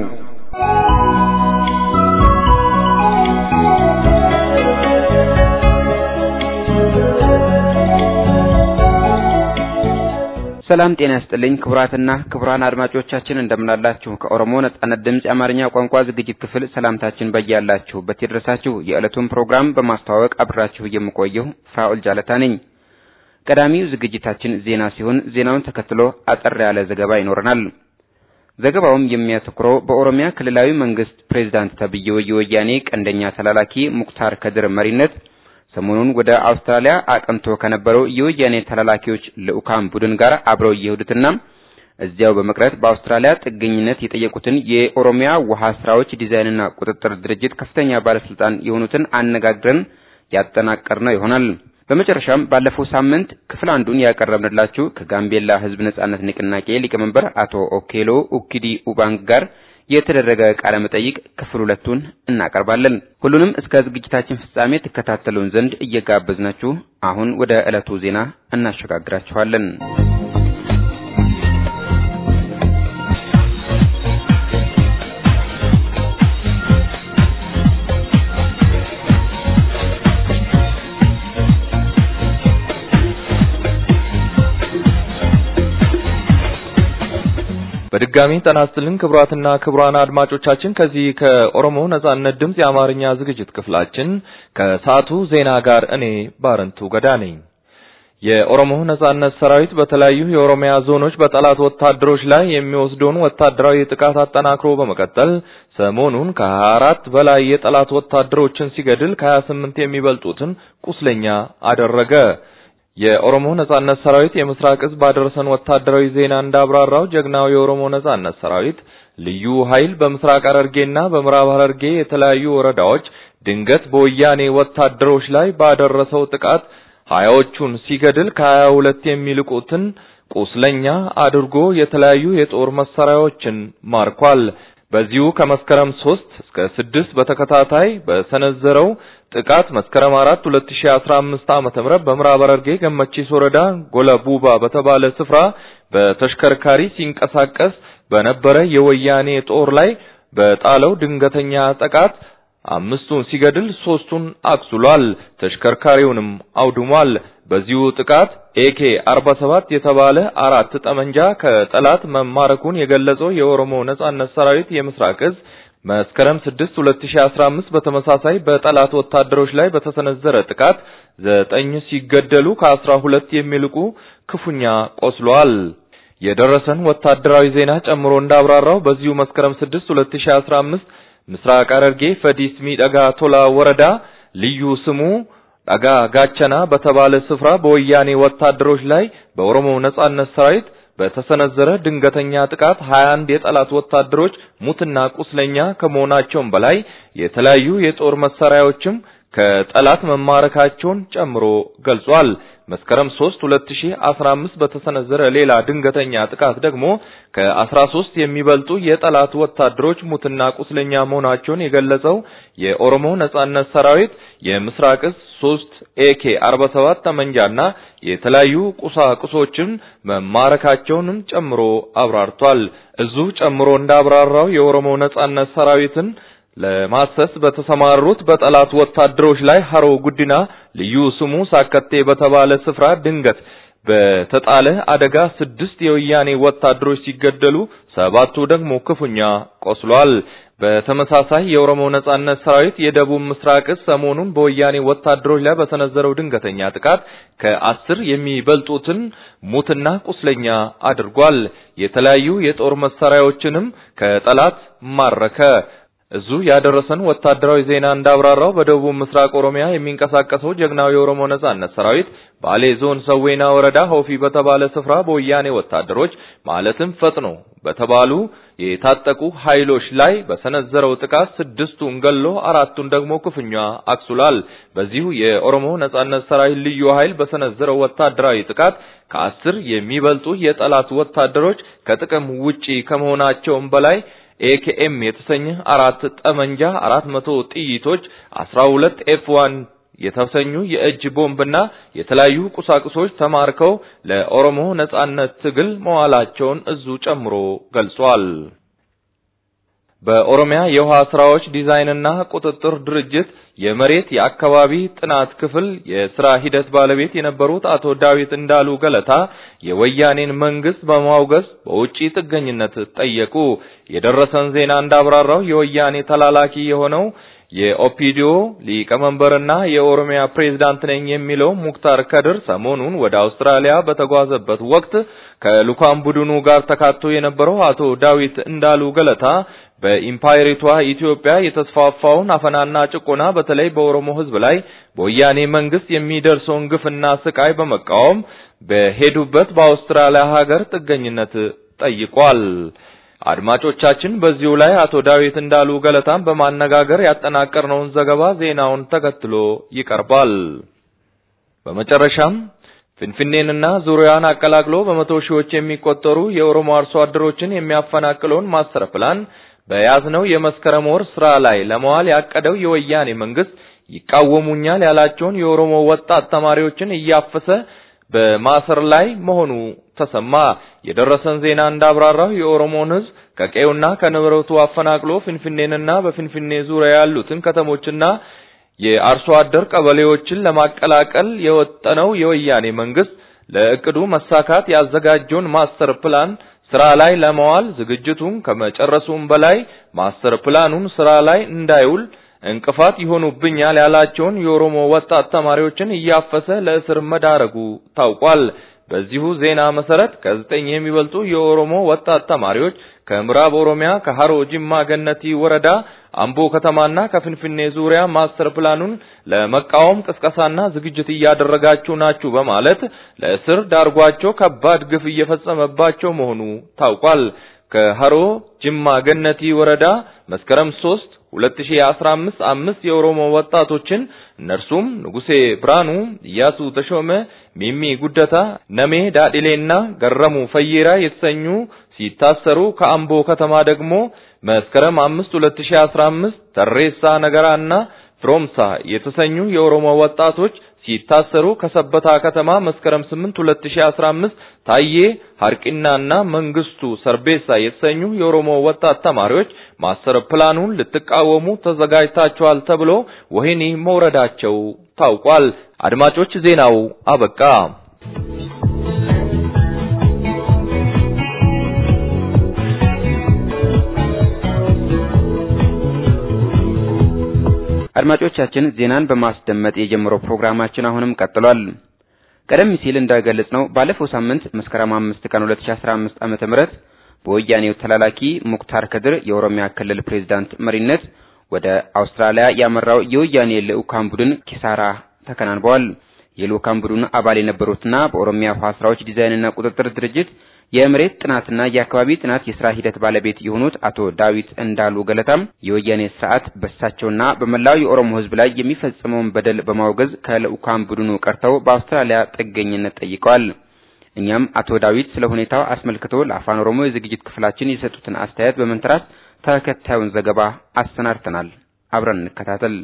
ሰላም ጤና ይስጥልኝ ክቡራትና ክቡራን አድማጮቻችን እንደምናላችሁ። ከኦሮሞ ነጻነት ድምፅ የአማርኛ ቋንቋ ዝግጅት ክፍል ሰላምታችን በያላችሁበት ይድረሳችሁ። የዕለቱን ፕሮግራም በማስተዋወቅ አብራችሁ የምቆየው ፍራኦል ጃለታ ነኝ። ቀዳሚው ዝግጅታችን ዜና ሲሆን ዜናውን ተከትሎ አጠር ያለ ዘገባ ይኖረናል። ዘገባውም የሚያተኩረው በኦሮሚያ ክልላዊ መንግስት ፕሬዝዳንት ተብዬው የወያኔ ቀንደኛ ተላላኪ ሙክታር ከድር መሪነት ሰሞኑን ወደ አውስትራሊያ አቅንቶ ከነበረው የወያኔ ተላላኪዎች ልዑካን ቡድን ጋር አብረው የሄዱትና እዚያው በመቅረት በአውስትራሊያ ጥገኝነት የጠየቁትን የኦሮሚያ ውሃ ስራዎች ዲዛይንና ቁጥጥር ድርጅት ከፍተኛ ባለስልጣን የሆኑትን አነጋግረን ያጠናቀርነው ይሆናል። በመጨረሻም ባለፈው ሳምንት ክፍል አንዱን ያቀረብንላችሁ ከጋምቤላ ሕዝብ ነጻነት ንቅናቄ ሊቀመንበር አቶ ኦኬሎ ኡኪዲ ኡባንግ ጋር የተደረገ ቃለ መጠይቅ ክፍል ሁለቱን እናቀርባለን። ሁሉንም እስከ ዝግጅታችን ፍጻሜ ትከታተሉን ዘንድ እየጋበዝናችሁ አሁን ወደ ዕለቱ ዜና እናሸጋግራችኋለን። በድጋሚ ጤና ይስጥልን ክቡራትና ክቡራን አድማጮቻችን ከዚህ ከኦሮሞ ነጻነት ድምፅ የአማርኛ ዝግጅት ክፍላችን ከሰዓቱ ዜና ጋር እኔ ባረንቱ ገዳ ነኝ። የኦሮሞ ነጻነት ሰራዊት በተለያዩ የኦሮሚያ ዞኖች በጠላት ወታደሮች ላይ የሚወስደውን ወታደራዊ ጥቃት አጠናክሮ በመቀጠል ሰሞኑን ከ24 በላይ የጠላት ወታደሮችን ሲገድል ከ28 የሚበልጡትን ቁስለኛ አደረገ። የኦሮሞ ነጻነት ሰራዊት የምስራቅ እዝ ባደረሰን ወታደራዊ ዜና እንዳብራራው ጀግናው የኦሮሞ ነጻነት ሰራዊት ልዩ ኃይል በምስራቅ ሐረርጌና በምዕራብ ሐረርጌ የተለያዩ ወረዳዎች ድንገት በወያኔ ወታደሮች ላይ ባደረሰው ጥቃት ሀያዎቹን ሲገድል ከሀያ ሁለት የሚልቁትን ቁስለኛ አድርጎ የተለያዩ የጦር መሳሪያዎችን ማርኳል። በዚሁ ከመስከረም 3 እስከ 6 በተከታታይ በሰነዘረው ጥቃት መስከረም 4 2015 ዓመተ ምህረት በምዕራብ ሐረርጌ ገመቺስ ወረዳ ጎለ ቡባ በተባለ ስፍራ በተሽከርካሪ ሲንቀሳቀስ በነበረ የወያኔ ጦር ላይ በጣለው ድንገተኛ ጥቃት አምስቱን ሲገድል ሶስቱን አቁስሏል። ተሽከርካሪውንም አውድሟል። በዚሁ ጥቃት ኤኬ 47 የተባለ አራት ጠመንጃ ከጠላት መማረኩን የገለጸው የኦሮሞ ነጻነት ሰራዊት የምስራቅ እዝ መስከረም 6 2015 በተመሳሳይ በጠላት ወታደሮች ላይ በተሰነዘረ ጥቃት ዘጠኝ ሲገደሉ ከአስራ ሁለት የሚልቁ ክፉኛ ቆስለዋል። የደረሰን ወታደራዊ ዜና ጨምሮ እንዳብራራው በዚሁ መስከረም 6 2015 ምስራቅ ሐረርጌ ፈዲስ ሚደጋ ቶላ ወረዳ ልዩ ስሙ ዳጋ ጋቸና በተባለ ስፍራ በወያኔ ወታደሮች ላይ በኦሮሞ ነጻነት ሰራዊት በተሰነዘረ ድንገተኛ ጥቃት 21 የጠላት ወታደሮች ሙትና ቁስለኛ ከመሆናቸውም በላይ የተለያዩ የጦር መሳሪያዎችም ከጠላት መማረካቸውን ጨምሮ ገልጿል። መስከረም 3 2015 በተሰነዘረ ሌላ ድንገተኛ ጥቃት ደግሞ ከ13 የሚበልጡ የጠላት ወታደሮች ሙትና ቁስለኛ መሆናቸውን የገለጸው የኦሮሞ ነጻነት ሰራዊት የምስራቅ እዝ 3 ኤኬ 47 ጠመንጃና የተለያዩ ቁሳቁሶችን መማረካቸውንም ጨምሮ አብራርቷል። እዙ ጨምሮ እንዳብራራው የኦሮሞ ነጻነት ሰራዊትን ለማሰስ በተሰማሩት በጠላት ወታደሮች ላይ ሀሮ ጉዲና ልዩ ስሙ ሳከቴ በተባለ ስፍራ ድንገት በተጣለ አደጋ ስድስት የወያኔ ወታደሮች ሲገደሉ ሰባቱ ደግሞ ክፉኛ ቆስሏል። በተመሳሳይ የኦሮሞ ነጻነት ሰራዊት የደቡብ ምስራቅ እዝ ሰሞኑን በወያኔ ወታደሮች ላይ በሰነዘረው ድንገተኛ ጥቃት ከአስር የሚበልጡትን ሙትና ቁስለኛ አድርጓል። የተለያዩ የጦር መሳሪያዎችንም ከጠላት ማረከ። እዙ ያደረሰን ወታደራዊ ዜና እንዳብራራው በደቡብ ምስራቅ ኦሮሚያ የሚንቀሳቀሰው ጀግናው የኦሮሞ ነጻነት ሰራዊት ባሌ ዞን ሰዌና ወረዳ ሆፊ በተባለ ስፍራ በወያኔ ወታደሮች ማለትም ፈጥኖ በተባሉ የታጠቁ ኃይሎች ላይ በሰነዘረው ጥቃት ስድስቱን ገሎ አራቱን ደግሞ ክፉኛ አቁስሏል። በዚሁ የኦሮሞ ነጻነት ሰራዊት ልዩ ኃይል በሰነዘረው ወታደራዊ ጥቃት ከአስር የሚበልጡ የጠላት ወታደሮች ከጥቅም ውጪ ከመሆናቸውም በላይ ኤኬኤም የተሰኘ አራት ጠመንጃ፣ አራት መቶ ጥይቶች፣ አስራ ሁለት ኤፍ ዋን የተሰኙ የእጅ ቦምብና የተለያዩ ቁሳቁሶች ተማርከው ለኦሮሞ ነጻነት ትግል መዋላቸውን እዙ ጨምሮ ገልጿል። በኦሮሚያ የውሃ ስራዎች ዲዛይንና ቁጥጥር ድርጅት የመሬት የአካባቢ ጥናት ክፍል የስራ ሂደት ባለቤት የነበሩት አቶ ዳዊት እንዳሉ ገለታ የወያኔን መንግስት በማውገዝ በውጪ ጥገኝነት ጠየቁ። የደረሰን ዜና እንዳብራራው የወያኔ ተላላኪ የሆነው የኦፒዲዮ ሊቀመንበርና የኦሮሚያ ፕሬዝዳንት ነኝ የሚለው ሙክታር ከድር ሰሞኑን ወደ አውስትራሊያ በተጓዘበት ወቅት ከልኡካን ቡድኑ ጋር ተካቶ የነበረው አቶ ዳዊት እንዳሉ ገለታ በኢምፓየሪቷ ኢትዮጵያ የተስፋፋውን አፈናና ጭቆና በተለይ በኦሮሞ ሕዝብ ላይ በወያኔ መንግስት የሚደርሰውን ግፍና ስቃይ በመቃወም በሄዱበት በአውስትራሊያ ሀገር ጥገኝነት ጠይቋል። አድማጮቻችን በዚሁ ላይ አቶ ዳዊት እንዳሉ ገለታን በማነጋገር ያጠናቀርነውን ዘገባ ዜናውን ተከትሎ ይቀርባል። በመጨረሻም ፍንፍኔንና ዙሪያዋን አቀላቅሎ በመቶ ሺዎች የሚቆጠሩ የኦሮሞ አርሶ አደሮችን የሚያፈናቅለውን ማስተር ፕላን በያዝነው የመስከረም ወር ስራ ላይ ለመዋል ያቀደው የወያኔ መንግስት ይቃወሙኛል ያላቸውን የኦሮሞ ወጣት ተማሪዎችን እያፈሰ በማሰር ላይ መሆኑ ተሰማ። የደረሰን ዜና እንዳብራራው የኦሮሞን ህዝብ ከቀዩና ከንብረቱ አፈናቅሎ ፍንፍኔንና በፍንፍኔ ዙሪያ ያሉትን ከተሞችና የአርሶ አደር ቀበሌዎችን ለማቀላቀል የወጠነው የወያኔ መንግስት ለእቅዱ መሳካት ያዘጋጀውን ማስተር ፕላን ስራ ላይ ለማዋል ዝግጅቱን ከመጨረሱም በላይ ማስተር ፕላኑን ስራ ላይ እንዳይውል እንቅፋት ይሆኑብኛል ያላቸውን የኦሮሞ ወጣት ተማሪዎችን እያፈሰ ለእስር መዳረጉ ታውቋል። በዚሁ ዜና መሰረት ከዘጠኝ የሚበልጡ የኦሮሞ ወጣት ተማሪዎች ከምዕራብ ኦሮሚያ ከሃሮ ጅማ ገነቲ ወረዳ አምቦ ከተማና ከፍንፍኔ ዙሪያ ማስተር ፕላኑን ለመቃወም ቅስቀሳና ዝግጅት እያደረጋችሁ ናችሁ በማለት ለእስር ዳርጓቸው ከባድ ግፍ እየፈጸመባቸው መሆኑ ታውቋል። ከሃሮ ጅማ ገነቲ ወረዳ መስከረም 3 2015 አምስት የኦሮሞ ወጣቶችን እነርሱም ንጉሴ ብርሃኑ፣ ኢያሱ ተሾመ፣ ሚሚ ጉደታ፣ ነሜ ዳዲሌና ገረሙ ፈየራ የተሰኙ ሲታሰሩ ከአምቦ ከተማ ደግሞ መስከረም 5 2015 ተሬሳ ነገራና ፍሮምሳ የተሰኙ የኦሮሞ ወጣቶች ሲታሰሩ ከሰበታ ከተማ መስከረም 8 2015 ታዬ ሀርቂናና መንግስቱ ሰርቤሳ የተሰኙ የኦሮሞ ወጣት ተማሪዎች ማስተር ፕላኑን ልትቃወሙ ተዘጋጅታችኋል ተብሎ ወህኒ መውረዳቸው ታውቋል። አድማጮች ዜናው አበቃ። አድማጮቻችን ዜናን በማስደመጥ የጀመረው ፕሮግራማችን አሁንም ቀጥሏል። ቀደም ሲል እንደገለጽነው ባለፈው ሳምንት መስከረም 5 ቀን 2015 ዓመተ ምህረት በወያኔው ተላላኪ ሙክታር ከድር የኦሮሚያ ክልል ፕሬዝዳንት መሪነት ወደ አውስትራሊያ ያመራው የወያኔ ልዑካን ቡድን ኪሳራ ተከናንበዋል። የልዑካን ቡድኑ አባል የነበሩትና በኦሮሚያ ውሃ ስራዎች ዲዛይንና ቁጥጥር ድርጅት የመሬት ጥናትና የአካባቢ ጥናት የስራ ሂደት ባለቤት የሆኑት አቶ ዳዊት እንዳሉ ገለታም የወያኔ ስርዓት በሳቸውና በመላው የኦሮሞ ሕዝብ ላይ የሚፈጸመውን በደል በማውገዝ ከልዑካን ቡድኑ ቀርተው በአውስትራሊያ ጥገኝነት ጠይቀዋል። እኛም አቶ ዳዊት ስለ ሁኔታው አስመልክቶ ለአፋን ኦሮሞ የዝግጅት ክፍላችን የሰጡትን አስተያየት በመንተራስ ተከታዩን ዘገባ አሰናድተናል። አብረን እንከታተል።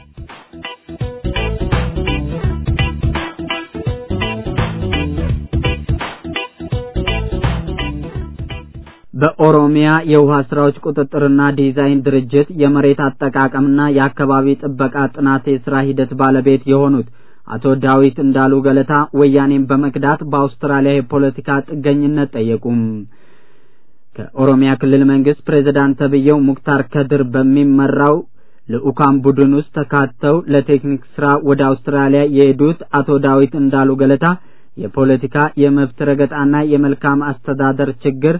በኦሮሚያ የውሃ ስራዎች ቁጥጥርና ዲዛይን ድርጅት የመሬት አጠቃቀምና የአካባቢ ጥበቃ ጥናት የስራ ሂደት ባለቤት የሆኑት አቶ ዳዊት እንዳሉ ገለታ ወያኔን በመክዳት በአውስትራሊያ የፖለቲካ ጥገኝነት ጠየቁም። ከኦሮሚያ ክልል መንግስት ፕሬዝዳንት ተብዬው ሙክታር ከድር በሚመራው ልዑካን ቡድን ውስጥ ተካተው ለቴክኒክ ስራ ወደ አውስትራሊያ የሄዱት አቶ ዳዊት እንዳሉ ገለታ የፖለቲካ የመብት ረገጣና የመልካም አስተዳደር ችግር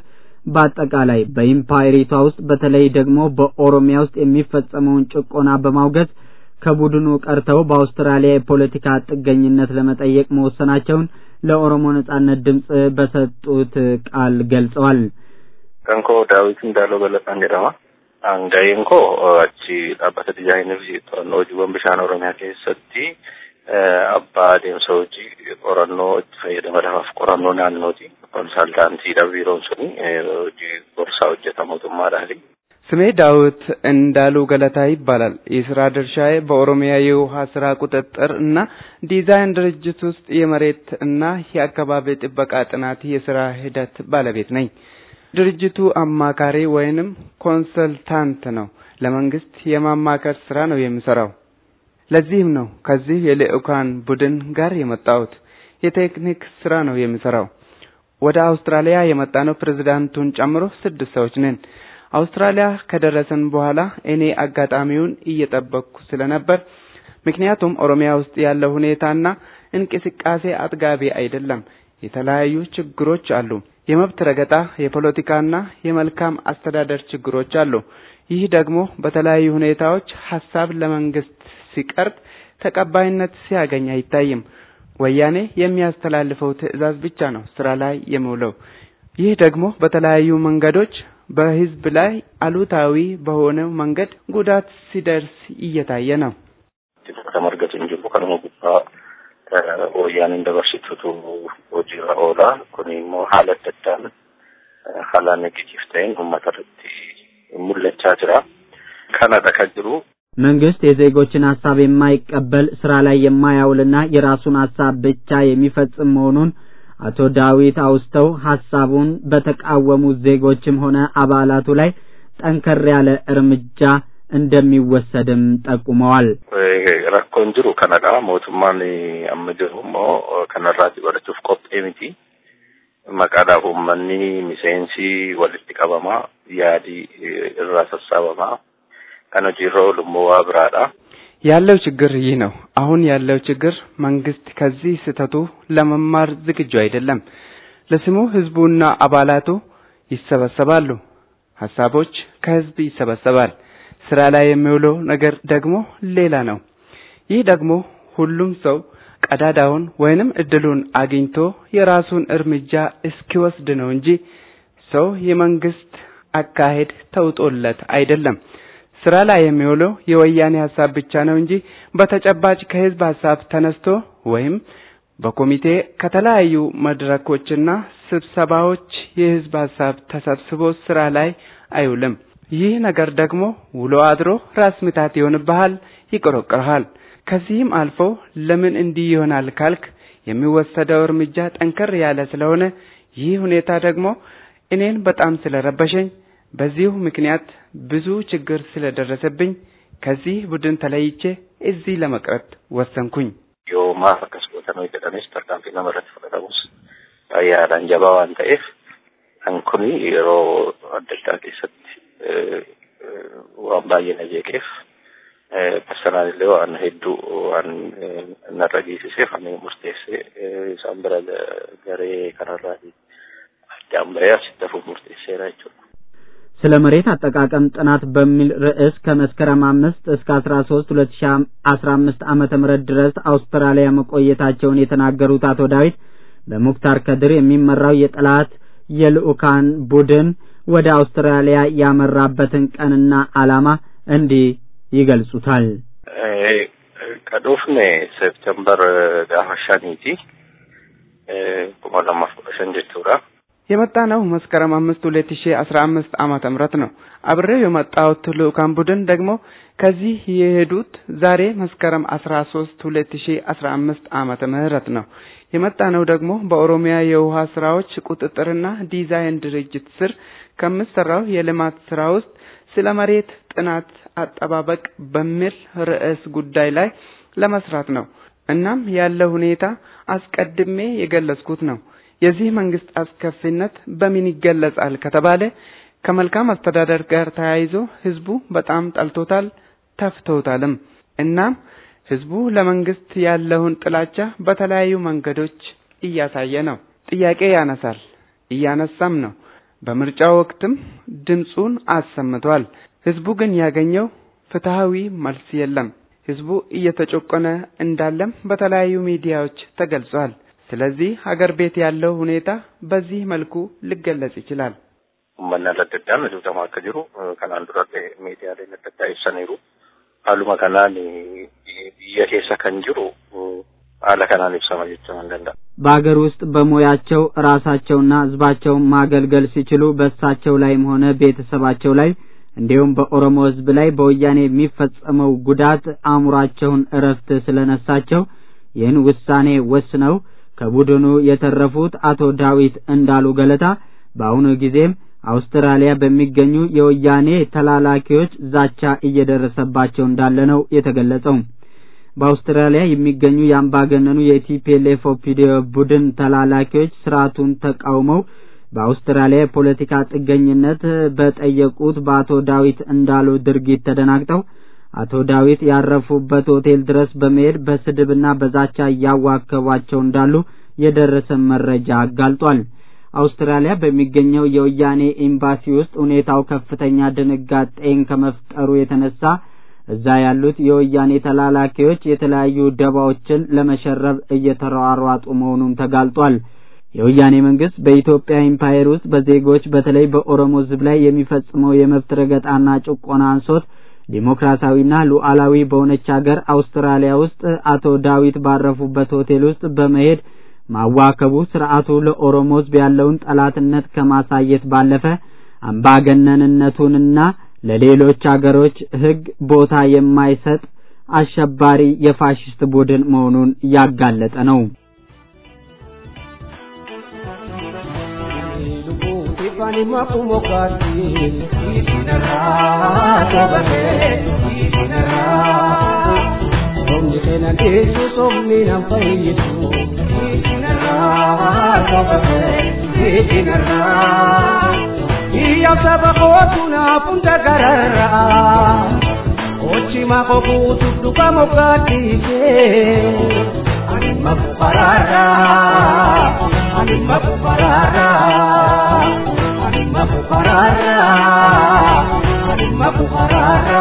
በአጠቃላይ በኢምፓየሪቷ ውስጥ በተለይ ደግሞ በኦሮሚያ ውስጥ የሚፈጸመውን ጭቆና በማውገዝ ከቡድኑ ቀርተው በአውስትራሊያ የፖለቲካ ጥገኝነት ለመጠየቅ መወሰናቸውን ለኦሮሞ ነጻነት ድምፅ በሰጡት ቃል ገልጸዋል። ከንኮ ዳዊት እንዳለው ገለጻን jedhama Anga'een koo achi dhaabbata dizaayinii fi to'annoo hojiiwwan bishaan Oromiyaa keessatti abbaa adeemsa hojii qorannoo itti fayyadama lafaaf qorannoo naannooti. Konsaltaantiidha biiroon suni hojii gorsaa hojjeta mootummaadhaani. ስሜ ዳዊት እንዳሉ ገለታ ይባላል። የስራ ድርሻዬ በኦሮሚያ የውሃ ስራ ቁጥጥር እና ዲዛይን ድርጅት ውስጥ የመሬት እና የአካባቢ ጥበቃ ጥናት የስራ ሂደት ባለቤት ነኝ። ድርጅቱ አማካሪ ወይንም ኮንሰልታንት ነው። ለመንግስት የማማከር ስራ ነው የሚሰራው። ለዚህም ነው ከዚህ የልዑካን ቡድን ጋር የመጣሁት። የቴክኒክ ስራ ነው የሚሰራው። ወደ አውስትራሊያ የመጣነው ፕሬዝዳንቱን ጨምሮ ስድስት ሰዎች ነን። አውስትራሊያ ከደረሰን በኋላ እኔ አጋጣሚውን እየጠበቅኩ ስለነበር ምክንያቱም ኦሮሚያ ውስጥ ያለው ሁኔታና እንቅስቃሴ አጥጋቢ አይደለም። የተለያዩ ችግሮች አሉ። የመብት ረገጣ፣ የፖለቲካና የመልካም አስተዳደር ችግሮች አሉ። ይህ ደግሞ በተለያዩ ሁኔታዎች ሀሳብ ለመንግስት ሲቀርብ ተቀባይነት ሲያገኝ አይታይም። ወያኔ የሚያስተላልፈው ትዕዛዝ ብቻ ነው ስራ ላይ የሚውለው። ይህ ደግሞ በተለያዩ መንገዶች በህዝብ ላይ አሉታዊ በሆነ መንገድ ጉዳት ሲደርስ እየታየ ነው። ተመርገቱ እንጂ ከነሞ ጉባ ወያኔን dabarsitutu hojiirra oola kun immoo haala adda addaan haala negatiif ta'een uummata irratti mul'achaa jira kanadha kan jiru መንግስት የዜጎችን ሀሳብ የማይቀበል ስራ ላይ የማያውልና የራሱን ሀሳብ ብቻ የሚፈጽም መሆኑን አቶ ዳዊት አውስተው ሀሳቡን በተቃወሙት ዜጎችም ሆነ አባላቱ ላይ ጠንከር ያለ እርምጃ እንደሚወሰድም ጠቁመዋል። rakkoon jiru kanadha mootummaan amma jiru immoo kanarraati barachuuf qophee miti maqaadhaaf uummanni miseensi walitti qabama yaadii irraa sassaabama kan hojiirra oolu immoo waa biraadha. ያለው ችግር ይህ ነው። አሁን ያለው ችግር መንግስት ከዚህ ስህተቱ ለመማር ዝግጁ አይደለም። ለስሙ ህዝቡና አባላቱ ይሰበሰባሉ። ሀሳቦች ከህዝብ ይሰበሰባል። ስራ ላይ የሚውለው ነገር ደግሞ ሌላ ነው። ይህ ደግሞ ሁሉም ሰው ቀዳዳውን ወይንም እድሉን አግኝቶ የራሱን እርምጃ እስኪወስድ ነው እንጂ ሰው የመንግስት አካሄድ ተውጦለት አይደለም። ስራ ላይ የሚውለው የወያኔ ሀሳብ ብቻ ነው እንጂ በተጨባጭ ከህዝብ ሀሳብ ተነስቶ ወይም በኮሚቴ ከተለያዩ መድረኮችና ስብሰባዎች የህዝብ ሀሳብ ተሰብስቦ ስራ ላይ አይውልም። ይህ ነገር ደግሞ ውሎ አድሮ ራስ ምታት ይሆንብሃል፣ ይቆረቆርሃል። ከዚህም አልፎ ለምን እንዲህ ይሆናል ካልክ የሚወሰደው እርምጃ ጠንከር ያለ ስለሆነ ይህ ሁኔታ ደግሞ እኔን በጣም ስለረበሸኝ በዚሁ ምክንያት ብዙ ችግር ስለደረሰብኝ ከዚህ ቡድን ተለይቼ እዚህ ለመቅረት ወሰንኩኝ። yoo maaf akkas gootan jedhanis tarkaanfii nama irratti fudhatamus yaadaan jabaa waan ta'eef kan kuni yeroo adda addaa keessatti waan baay'ee na jeeqeef personaalillee waan hedduu waan narra geessiseef ani murteessee isaan bira garee kanarraati addaan bahee asitti hafuuf murteesseera jechuudha. ስለ መሬት አጠቃቀም ጥናት በሚል ርዕስ ከመስከረም አምስት እስከ አስራ ሶስት ሁለት ሺ አስራ አምስት ዓመተ ምህረት ድረስ አውስትራሊያ መቆየታቸውን የተናገሩት አቶ ዳዊት በሙክታር ከድር የሚመራው የጠላት የልኡካን ቡድን ወደ አውስትራሊያ ያመራበትን ቀንና ዓላማ እንዲህ ይገልጹታል። ከዶፍኔ ሴፕተምበር ጋፋ ሻኒቲ kuma lamaaf kudha shan jechuudha. የመጣ ነው መስከረም አምስት ሁለት ሺ አስራ አምስት ዓመተ ምህረት ነው። አብሬው የመጣሁት ልኡካን ቡድን ደግሞ ከዚህ የሄዱት ዛሬ መስከረም አስራ ሶስት ሁለት ሺ አስራ አምስት ዓመተ ምህረት ነው። የመጣ ነው ደግሞ በኦሮሚያ የውሃ ስራዎች ቁጥጥርና ዲዛይን ድርጅት ስር ከምሰራው የልማት ስራ ውስጥ ስለ መሬት ጥናት አጠባበቅ በሚል ርዕስ ጉዳይ ላይ ለመስራት ነው። እናም ያለው ሁኔታ አስቀድሜ የገለጽኩት ነው። የዚህ መንግስት አስከፊነት በምን ይገለጻል ከተባለ ከመልካም አስተዳደር ጋር ተያይዞ ህዝቡ በጣም ጠልቶታል፣ ተፍቶታልም። እናም ህዝቡ ለመንግስት ያለውን ጥላቻ በተለያዩ መንገዶች እያሳየ ነው። ጥያቄ ያነሳል፣ እያነሳም ነው። በምርጫ ወቅትም ድምፁን አሰምቷል። ህዝቡ ግን ያገኘው ፍትሃዊ መልስ የለም። ህዝቡ እየተጨቆነ እንዳለም በተለያዩ ሚዲያዎች ተገልጿል። ስለዚህ ሀገር ቤት ያለው ሁኔታ በዚህ መልኩ ሊገለጽ ይችላል። uummanni adda addaan duutamaa akka jiru kanaan duratti miidiyaaleen adda addaa ibsaniiru. Haaluma kanaan biyya keessa kan jiru haala kanaan ibsama jechuun hin danda'a. በሀገር ውስጥ በሙያቸው ራሳቸውና ህዝባቸውን ማገልገል ሲችሉ በእሳቸው ላይም ሆነ ቤተሰባቸው ላይ እንዲሁም በኦሮሞ ህዝብ ላይ በወያኔ የሚፈጸመው ጉዳት አእምሯቸውን እረፍት ስለነሳቸው ይህን ውሳኔ ወስነው ከቡድኑ የተረፉት አቶ ዳዊት እንዳሉ ገለታ በአሁኑ ጊዜም አውስትራሊያ በሚገኙ የወያኔ ተላላኪዎች ዛቻ እየደረሰባቸው እንዳለ ነው የተገለጸው። በአውስትራሊያ የሚገኙ የአምባገነኑ የቲፒኤልኤፍ ኦፒዲዮ ቡድን ተላላኪዎች ስርዓቱን ተቃውመው በአውስትራሊያ የፖለቲካ ጥገኝነት በጠየቁት በአቶ ዳዊት እንዳሉ ድርጊት ተደናግጠው አቶ ዳዊት ያረፉበት ሆቴል ድረስ በመሄድ በስድብና በዛቻ እያዋከቧቸው እንዳሉ የደረሰ መረጃ አጋልጧል። አውስትራሊያ በሚገኘው የወያኔ ኤምባሲ ውስጥ ሁኔታው ከፍተኛ ድንጋጤን ከመፍጠሩ የተነሳ እዛ ያሉት የወያኔ ተላላኪዎች የተለያዩ ደባዎችን ለመሸረብ እየተሯሯጡ መሆኑን ተጋልጧል። የወያኔ መንግስት በኢትዮጵያ ኢምፓየር ውስጥ በዜጎች በተለይ በኦሮሞ ሕዝብ ላይ የሚፈጽመው የመብት ረገጣና ጭቆና አንሶት ዲሞክራሲያዊና ሉዓላዊ በሆነች ሀገር አውስትራሊያ ውስጥ አቶ ዳዊት ባረፉበት ሆቴል ውስጥ በመሄድ ማዋከቡ ስርዓቱ ለኦሮሞ ሕዝብ ያለውን ጠላትነት ከማሳየት ባለፈ አምባገነንነቱንና ለሌሎች አገሮች ሕግ ቦታ የማይሰጥ አሸባሪ የፋሽስት ቡድን መሆኑን ያጋለጠ ነው። Ifani makumo kati isinara tobate isinara Somni kena desu somni nam fayisu isinara tobate isinara Iya sabakotuna punta garara Ochi mako kutu duka mokati ke Anima kuparara Anima kuparara Anima kuparara Anima kuparara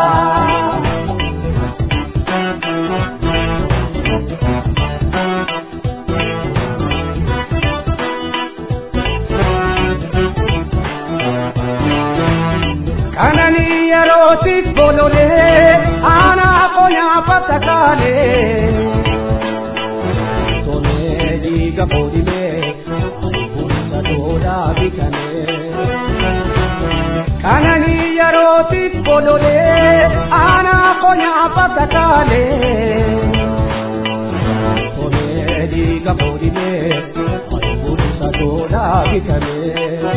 Kanani yerootiif bololee aanaa qonyaa fatakaalee. Sonee dhiiga boodimee bulcha doodaa bitanee. Kanani yerootiif bololee aanaa qonyaa fatakaalee. Sonee dhiiga boodimee bulcha doodaa bitanee.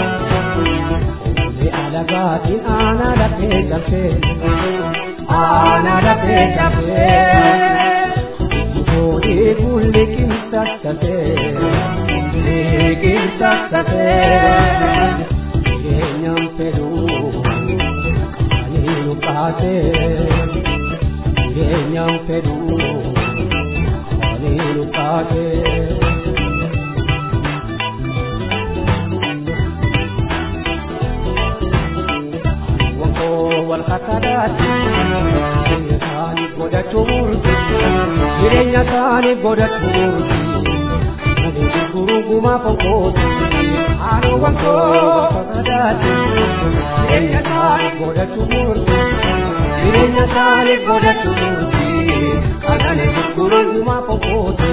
alagaatiin aanaa lafee cabsee aanaa lafee cabsee boodee kulli qinxaattatee kulli qinxaattatee keenyaan fedhuu ani nu baatee keenyaan fedhuu ani nu baatee. walqaqqadaati jireenya isaanii godhachuu murti jireenya isaanii godhachuu murti malee gurguruu gumaa fonkooti haadhoo wankoo walqaqqadaati jireenya isaanii godhachuu murti jireenya isaanii godhachuu murti malee gurguruu gumaa fonkooti.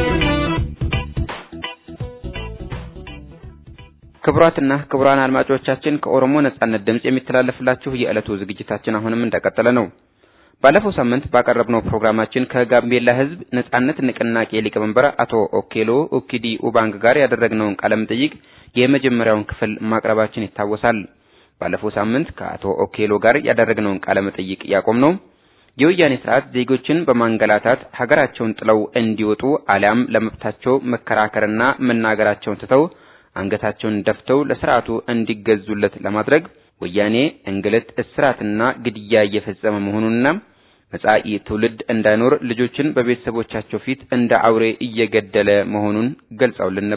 ክቡራትና ክቡራን አድማጮቻችን ከኦሮሞ ነጻነት ድምጽ የሚተላለፍላችሁ የዕለቱ ዝግጅታችን አሁንም እንደቀጠለ ነው። ባለፈው ሳምንት ባቀረብነው ፕሮግራማችን ከጋምቤላ ሕዝብ ነጻነት ንቅናቄ ሊቀመንበር አቶ ኦኬሎ ኡኪዲ ኡባንግ ጋር ያደረግነውን ቃለ መጠይቅ የመጀመሪያውን ክፍል ማቅረባችን ይታወሳል። ባለፈው ሳምንት ከአቶ ኦኬሎ ጋር ያደረግነውን ቃለ መጠይቅ ያቆምነው የወያኔ ስርዓት ዜጎችን በማንገላታት ሀገራቸውን ጥለው እንዲወጡ አሊያም ለመብታቸው መከራከርና መናገራቸውን ትተው አንገታቸውን ደፍተው ለስርዓቱ እንዲገዙለት ለማድረግ ወያኔ እንግልት፣ እስራትና ግድያ እየፈጸመ መሆኑንና መጻኢ ትውልድ እንዳይኖር ልጆችን በቤተሰቦቻቸው ፊት እንደ አውሬ እየገደለ መሆኑን ገልጸውልን ነበር።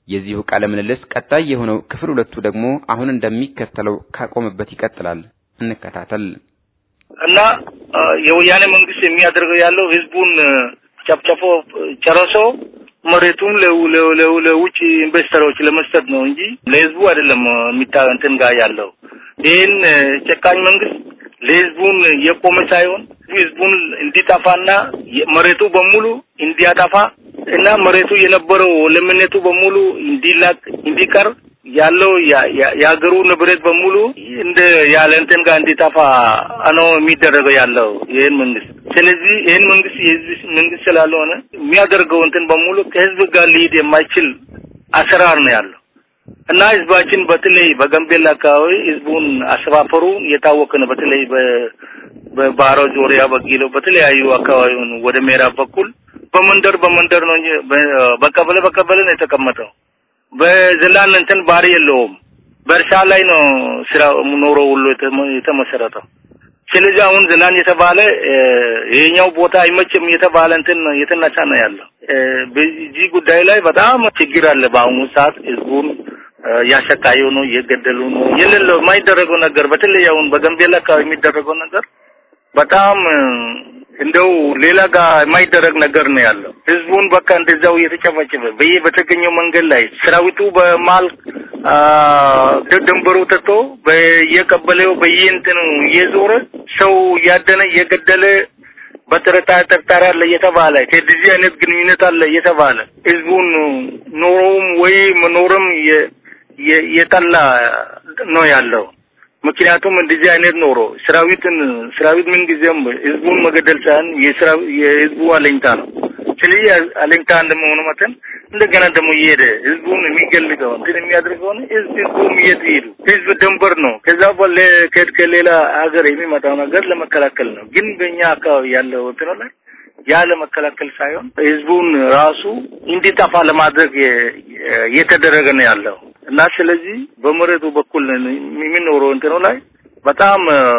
የዚሁ ቃለ ምልልስ ቀጣይ የሆነው ክፍል ሁለቱ ደግሞ አሁን እንደሚከተለው ካቆመበት ይቀጥላል። እንከታተል። እና የወያኔ መንግስት የሚያደርገው ያለው ህዝቡን ጨፍጨፎ ጨረሶ መሬቱም ለውጭ ኢንቨስተሮች ለመስጠት ነው እንጂ ለህዝቡ አይደለም የሚታ እንትን ጋር ያለው ይህን ጨካኝ መንግስት ለህዝቡን የቆመ ሳይሆን ህዝቡን እንዲጠፋና መሬቱ በሙሉ እንዲያጠፋ እና መሬቱ የነበረው ለምነቱ በሙሉ እንዲላቅ እንዲቀር ያለው የሀገሩ ንብረት በሙሉ እንደ ያለ እንትን ጋር እንዲጠፋ ነው የሚደረገው ያለው ይህን መንግስት። ስለዚህ ይህን መንግስት የህዝብ መንግስት ስላልሆነ የሚያደርገው እንትን በሙሉ ከህዝብ ጋር ሊሄድ የማይችል አሰራር ነው ያለው እና ህዝባችን በተለይ በጋምቤላ አካባቢ ህዝቡን አሰፋፈሩ የታወቀ ነው። በተለይ በባሮ ዙሪያ፣ በጊሎ በተለያዩ አካባቢውን ወደ ምዕራብ በኩል በመንደር በመንደር ነው እንጂ በቀበሌ በቀበሌ ነው የተቀመጠው። በዘላን እንትን ባህሪ የለውም። በእርሻ ላይ ነው ስራ ኖሮ ሁሉ የተመሰረተው። ስለዚህ አሁን ዝናን የተባለ ይሄኛው ቦታ አይመችም የተባለ እንትን የተነሳ ነው ያለው። በዚህ ጉዳይ ላይ በጣም ችግር አለ። በአሁኑ ሰዓት ህዝቡን ያሰቃየው ነው፣ እየገደሉ ነው። የሌለው የማይደረገው ነገር በተለይ አሁን በጋምቤላ አካባቢ የሚደረገው ነገር በጣም እንደው ሌላ ጋር የማይደረግ ነገር ነው ያለው። ህዝቡን በቃ እንደዛው እየተጨፈጨፈ በየ በተገኘው መንገድ ላይ ሰራዊቱ በማል ድንበሩ ትቶ በየቀበሌው በየእንትኑ እየዞረ ሰው እያደነ እየገደለ በጥርጣሬ ጥርጣሬ አለ እየተባለ ከዚህ አይነት ግንኙነት አለ እየተባለ ህዝቡን ኖሮውም ወይ መኖርም የጠላ ነው ያለው። ምክንያቱም እንደዚህ አይነት ኖሮ ሰራዊትን ሰራዊት ምን ጊዜም ህዝቡን መገደል ሳይሆን የህዝቡ አለኝታ ነው። ስለዚህ አለኝታ እንደመሆኑ መጠን እንደገና ደግሞ እየሄደ ህዝቡን የሚገልገው እንትን የሚያደርገው ህዝብ ህዝቡም እየት ይሄዱ ህዝብ ድንበር ነው። ከዛ በኋላ ከሌላ ሀገር የሚመጣው ነገር ለመከላከል ነው። ግን በእኛ አካባቢ ያለው እንትን ላይ ያ ለመከላከል ሳይሆን ህዝቡን ራሱ እንዲጠፋ ለማድረግ እየተደረገ ነው ያለው እና ስለዚህ በመሬቱ በኩል የሚኖረው እንትኑ ላይ በጣም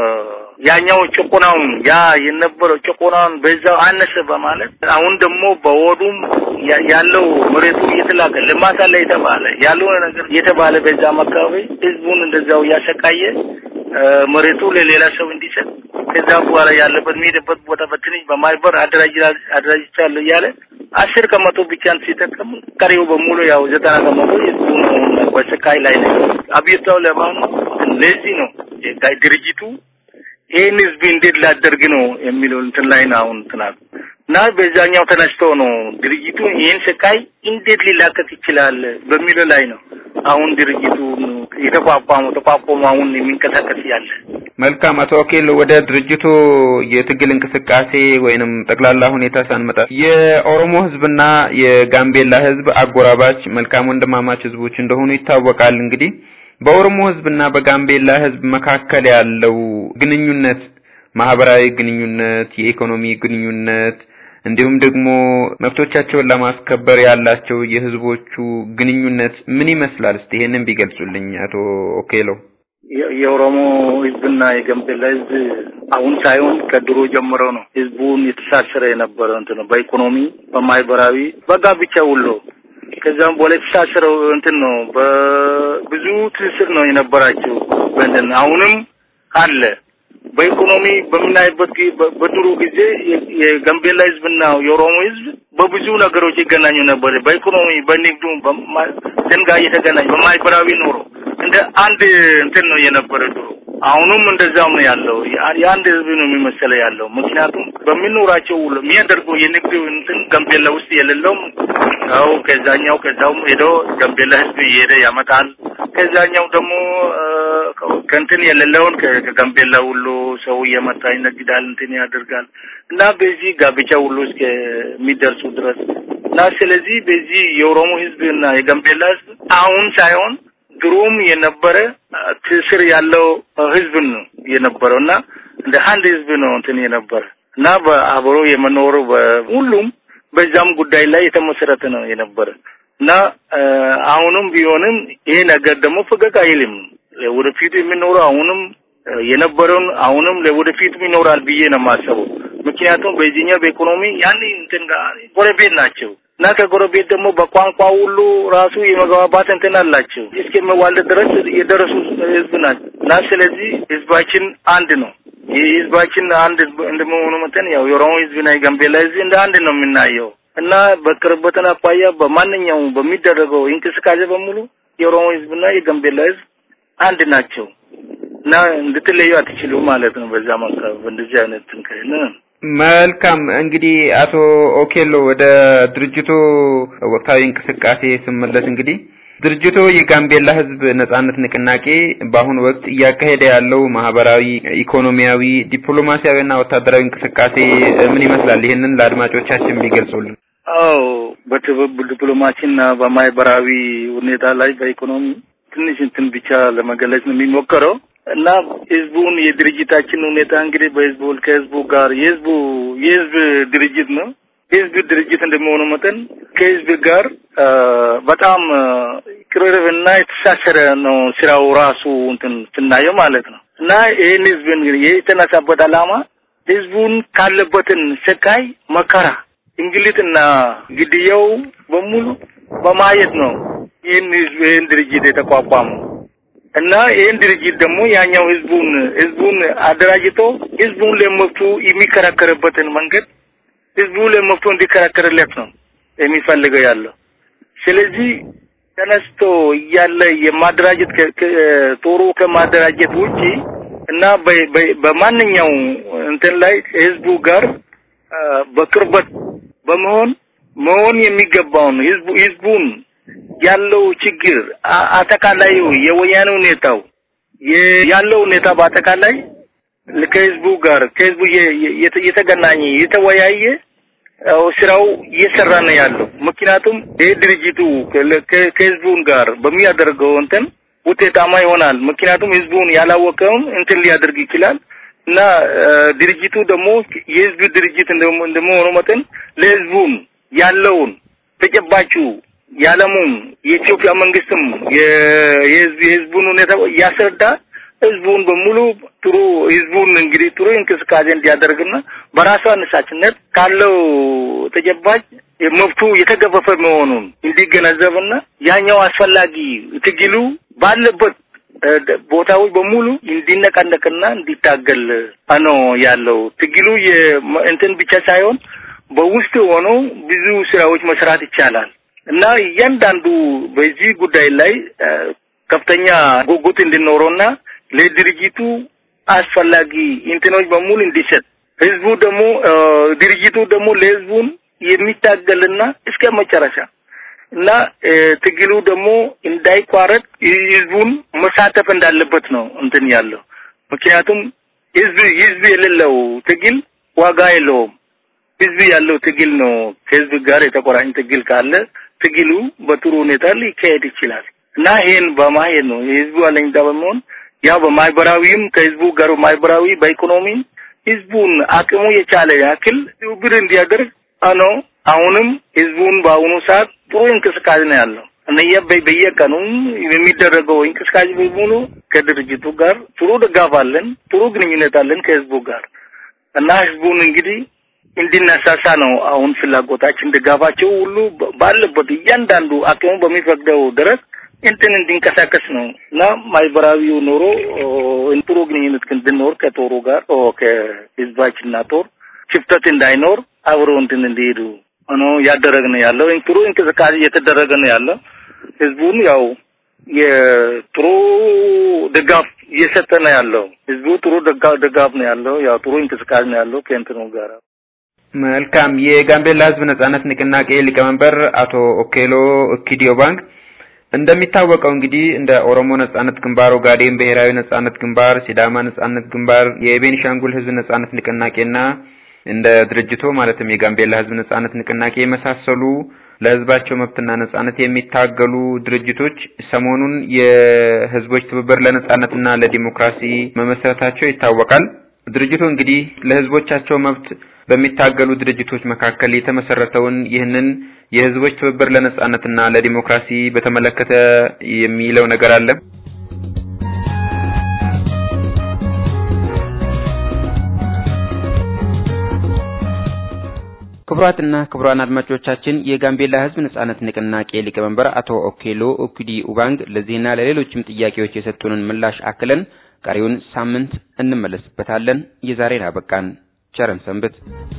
ያኛው ጭቆናውን ያ የነበረው ጭቆናውን በዛው አነሰ በማለት አሁን ደግሞ በወዱም ያለው መሬቱ እየተላከ ልማት አለ የተባለ ያልሆነ ነገር የተባለ በዛም አካባቢ ህዝቡን እንደዛው እያሰቃየ መሬቱ ለሌላ ሰው እንዲሰጥ ከዛ በኋላ ያለበት የሚሄድበት ቦታ በትንሽ በማይበር አደራጅቻለሁ እያለ አስር ከመቶ ብቻን ሲጠቀም ቀሪው በሙሉ ያው ዘጠና ከመቶ ህዝቡ ነው በስቃይ ላይ ነው። አብዮታው ለማን ለዚህ ነው ድርጅቱ ይህን ህዝብ እንዴት ላደርግ ነው የሚለው እንትን ላይ ነው አሁን ትናል እና በዛኛው ተነስቶ ነው ድርጅቱ ይህን ስቃይ እንዴት ሊላቀቅ ይችላል በሚለው ላይ ነው አሁን ድርጅቱ የተቋቋመው ተቋቁሞ አሁን የሚንቀሳቀስ ያለ። መልካም አቶ ኦኬሎ ወደ ድርጅቱ የትግል እንቅስቃሴ ወይንም ጠቅላላ ሁኔታ ሳንመጣ የኦሮሞ ህዝብና የጋምቤላ ህዝብ አጎራባች መልካም ወንድማማች ህዝቦች እንደሆኑ ይታወቃል። እንግዲህ በኦሮሞ ህዝብና በጋምቤላ ህዝብ መካከል ያለው ግንኙነት ማህበራዊ ግንኙነት፣ የኢኮኖሚ ግንኙነት እንዲሁም ደግሞ መብቶቻቸውን ለማስከበር ያላቸው የህዝቦቹ ግንኙነት ምን ይመስላል? እስቲ ይሄንን ቢገልጹልኝ አቶ ኦኬሎ። የኦሮሞ ህዝብና የጋምቤላ ህዝብ አሁን ሳይሆን ከድሮ ጀምሮ ነው ህዝቡን የተሳሰረ የነበረ እንትን ነው። በኢኮኖሚ በማህበራዊ በጋብቻ ሁሉ ከዛም በኋላ የተሳሰረው እንትን ነው። በብዙ ትስስር ነው የነበራቸው። በእንትን አሁንም አለ። በኢኮኖሚ በምናይበት በድሮ ጊዜ የጋምቤላ ህዝብና የኦሮሞ ህዝብ በብዙ ነገሮች ይገናኙ ነበር። በኢኮኖሚ፣ በንግዱ ደንጋ እየተገናኙ በማህበራዊ ኑሮ እንደ አንድ እንትን ነው የነበረ ድሮ። አሁንም እንደዛም ነው ያለው። የአንድ ህዝብ ነው የሚመሰለው ያለው። ምክንያቱም በሚኖራቸው ውሎ የሚያደርገው የንግድ እንትን ጋምቤላ ውስጥ የሌለውም ያው ከዛኛው ከዛውም ሄዶ ጋምቤላ ህዝብ እየሄደ ያመጣል። ከዛኛው ደግሞ ከእንትን የሌለውን ከጋምቤላ ሁሉ ሰው እየመጣ ይነግዳል፣ እንትን ያደርጋል እና በዚህ ጋብቻ ሁሉ እስከሚደርሱ ድረስ እና ስለዚህ በዚህ የኦሮሞ ህዝብ እና የጋምቤላ ህዝብ አሁን ሳይሆን ድሮም የነበረ ትስር ያለው ህዝብ ነው የነበረው እና እንደ አንድ ህዝብ ነው እንትን የነበረ እና በአብሮ የመኖር ሁሉም በዛም ጉዳይ ላይ የተመሰረተ ነው የነበረ እና አሁንም ቢሆንም ይሄ ነገር ደግሞ ፈገግ አይልም። ወደፊቱ የሚኖረው አሁንም የነበረውን አሁንም ለወደፊቱ ይኖራል ብዬ ነው የማስበው። ምክንያቱም በዚህኛው በኢኮኖሚ ያን እንትን ጋር ጎረቤት ናቸው። እና ከጎረቤት ደግሞ በቋንቋ ሁሉ ራሱ የመግባባት እንትን አላቸው እስከመዋለድ ድረስ የደረሱ ህዝብ ናቸው እና ስለዚህ ህዝባችን አንድ ነው። ይህ ህዝባችን አንድ እንደመሆኑ መጠን ያው የኦሮሞ ህዝብና የጋምቤላ ህዝብ እንደ አንድ ነው የምናየው እና በቅርበትን አኳያ በማንኛውም በሚደረገው እንቅስቃሴ በሙሉ የኦሮሞ ህዝብና የጋምቤላ ህዝብ አንድ ናቸው እና እንድትለዩ አትችሉም ማለት ነው። በዛ መካከል በእንደዚህ አይነት እንከን መልካም እንግዲህ አቶ ኦኬሎ ወደ ድርጅቱ ወቅታዊ እንቅስቃሴ ስመለስ እንግዲህ ድርጅቱ የጋምቤላ ህዝብ ነጻነት ንቅናቄ በአሁኑ ወቅት እያካሄደ ያለው ማህበራዊ፣ ኢኮኖሚያዊ፣ ዲፕሎማሲያዊና ወታደራዊ እንቅስቃሴ ምን ይመስላል? ይህንን ለአድማጮቻችን ቢገልጹልን። አዎ በትብብር ዲፕሎማሲና በማህበራዊ ሁኔታ ላይ በኢኮኖሚ ትንሽ እንትን ብቻ ለመገለጽ ነው የሚሞከረው እና ህዝቡን የድርጅታችን ሁኔታ እንግዲህ በህዝቡ ከህዝቡ ጋር የህዝቡ የህዝብ ድርጅት ነው። የህዝብ ድርጅት እንደመሆኑ መጠን ከህዝብ ጋር በጣም ቅርርብና የተሳሰረ ነው ስራው ራሱ እንትን ስናየው ማለት ነው እና ይህን ህዝብ እንግዲህ የተነሳበት ዓላማ ህዝቡን ካለበትን ስቃይ፣ መከራ፣ እንግልትና ግድያው በሙሉ በማየት ነው ይህን ህዝብ ይህን ድርጅት የተቋቋመው እና ይህን ድርጅት ደግሞ ያኛው ህዝቡን ህዝቡን አደራጅቶ ህዝቡን ለመብቱ የሚከራከርበትን መንገድ ህዝቡ ለመብቱ እንዲከራከርለት ነው የሚፈልገው ያለው። ስለዚህ ተነስቶ እያለ የማደራጀት ጦሩ ከማደራጀት ውጪ እና በማንኛው እንትን ላይ ህዝቡ ጋር በቅርበት በመሆን መሆን የሚገባውን ህዝቡ ህዝቡን ያለው ችግር አጠቃላዩ የወያኔ ሁኔታው ያለው ሁኔታ በአጠቃላይ ከህዝቡ ጋር ከህዝቡ የተገናኘ የተወያየ ስራው እየሰራ ነው ያለው። ምክንያቱም ይህ ድርጅቱ ከህዝቡን ጋር በሚያደርገው እንትን ውጤታማ ይሆናል። ምክንያቱም ህዝቡን ያላወቀውም እንትን ሊያደርግ ይችላል እና ድርጅቱ ደግሞ የህዝብ ድርጅት እንደመሆኑ መጠን ለህዝቡን ያለውን ተጨባጩ የዓለሙም የኢትዮጵያ መንግስትም የህዝቡን ሁኔታ እያስረዳ ህዝቡን በሙሉ ጥሩ ህዝቡን እንግዲህ ጥሩ እንቅስቃሴ እንዲያደርግና በራሱ አነሳሽነት ካለው ተጨባጭ መብቱ የተገፈፈ መሆኑን እንዲገነዘብና ያኛው አስፈላጊ ትግሉ ባለበት ቦታዎች በሙሉ እንዲነቃነቅና እንዲታገል ነው ያለው። ትግሉ እንትን ብቻ ሳይሆን በውስጥ ሆኖ ብዙ ስራዎች መስራት ይቻላል እና እያንዳንዱ በዚህ ጉዳይ ላይ ከፍተኛ ጉጉት እንዲኖረውና ለድርጅቱ አስፈላጊ እንትኖች በሙሉ እንዲሰጥ ህዝቡ ደግሞ ድርጅቱ ደግሞ ለህዝቡን የሚታገልና እስከ መጨረሻ እና ትግሉ ደግሞ እንዳይቋረጥ ህዝቡን መሳተፍ እንዳለበት ነው እንትን ያለው። ምክንያቱም ህዝብ ህዝብ የሌለው ትግል ዋጋ የለውም። ህዝብ ያለው ትግል ነው። ከህዝብ ጋር የተቆራኝ ትግል ካለ ትግሉ በጥሩ ሁኔታ ሊካሄድ ይችላል እና ይሄን በማየት ነው የህዝቡ አለኝታ በመሆን ያው በማህበራዊም ከህዝቡ ጋር ማህበራዊ በኢኮኖሚ ህዝቡን አቅሙ የቻለ ያክል ትብብር እንዲያደርግ ነው። አሁንም ህዝቡን በአሁኑ ሰዓት ጥሩ እንቅስቃሴ ነው ያለው። እነየ በየቀኑ የሚደረገው እንቅስቃሴ በሙሉ ከድርጅቱ ጋር ጥሩ ድጋፍ አለን፣ ጥሩ ግንኙነት አለን ከህዝቡ ጋር እና ህዝቡን እንግዲህ እንዲነሳሳ ነው አሁን ፍላጎታችን። ድጋፋቸው ሁሉ ባለበት እያንዳንዱ አቅሙ በሚፈቅደው ድረስ እንትን እንዲንቀሳቀስ ነው እና ማህበራዊው ኑሮ ጥሩ ግንኙነት እንድኖር ከጦሩ ጋር ከህዝባችንና ጦር ክፍተት እንዳይኖር አብሮ እንትን እንዲሄዱ ሆኖ ያደረግ ነው ያለው። ጥሩ እንቅስቃሴ እየተደረገ ነው ያለው። ህዝቡን ያው የጥሩ ድጋፍ እየሰጠ ነው ያለው። ህዝቡ ጥሩ ድጋፍ ነው ያለው። ያው ጥሩ እንቅስቃሴ ነው ያለው ከእንትኑ ጋር መልካም። የጋምቤላ ህዝብ ነጻነት ንቅናቄ ሊቀመንበር አቶ ኦኬሎ ኪዲዮ ባንክ እንደሚታወቀው እንግዲህ እንደ ኦሮሞ ነጻነት ግንባር፣ ኦጋዴን ብሔራዊ ነጻነት ግንባር፣ ሲዳማ ነጻነት ግንባር፣ የቤኒሻንጉል ህዝብ ነጻነት ንቅናቄና እንደ ድርጅቶ ማለትም የጋምቤላ ህዝብ ነጻነት ንቅናቄ የመሳሰሉ ለህዝባቸው መብትና ነጻነት የሚታገሉ ድርጅቶች ሰሞኑን የህዝቦች ትብብር ለነጻነትና ለዲሞክራሲ መመስረታቸው ይታወቃል። ድርጅቱ እንግዲህ ለህዝቦቻቸው መብት በሚታገሉ ድርጅቶች መካከል የተመሰረተውን ይህንን የህዝቦች ትብብር ለነጻነትና ለዲሞክራሲ በተመለከተ የሚለው ነገር አለ። ክቡራን ክቡራትና ክቡራን አድማጮቻችን የጋምቤላ ሕዝብ ነጻነት ንቅናቄ ሊቀመንበር አቶ ኦኬሎ ኦኩዲ ኡባንግ ለዚህና ለሌሎችም ጥያቄዎች የሰጡንን ምላሽ አክለን ቀሪውን ሳምንት እንመለስበታለን። የዛሬን አበቃን። ቸረን ሰንብት።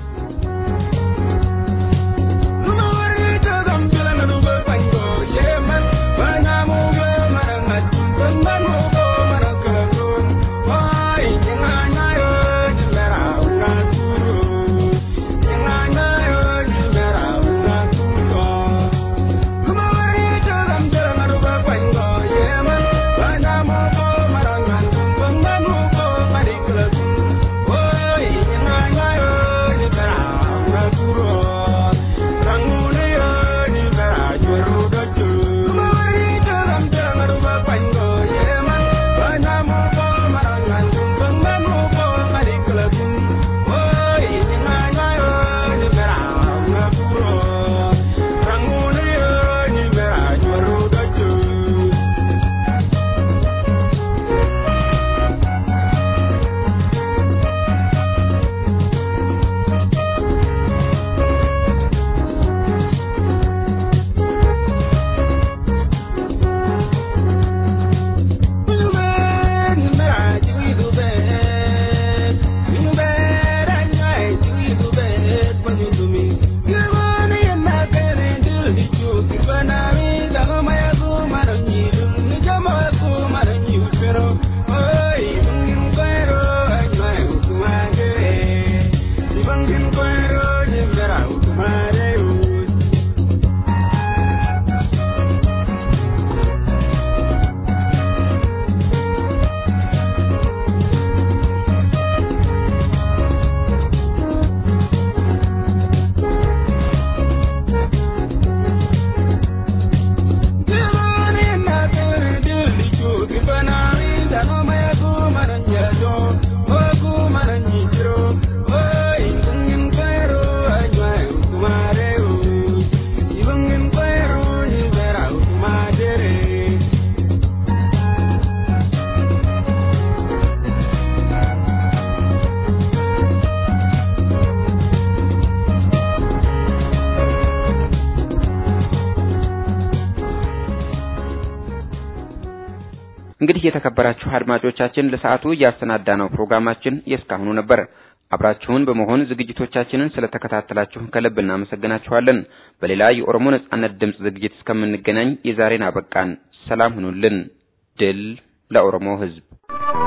እንግዲህ የተከበራችሁ አድማጮቻችን ለሰዓቱ ያሰናዳነው ፕሮግራማችን የእስካሁኑ ነበር። አብራችሁን በመሆን ዝግጅቶቻችንን ስለተከታተላችሁ ከልብ እናመሰግናችኋለን። በሌላ የኦሮሞ ነጻነት ድምፅ ዝግጅት እስከምንገናኝ የዛሬን አበቃን። ሰላም ሁኑልን። ድል ለኦሮሞ ሕዝብ።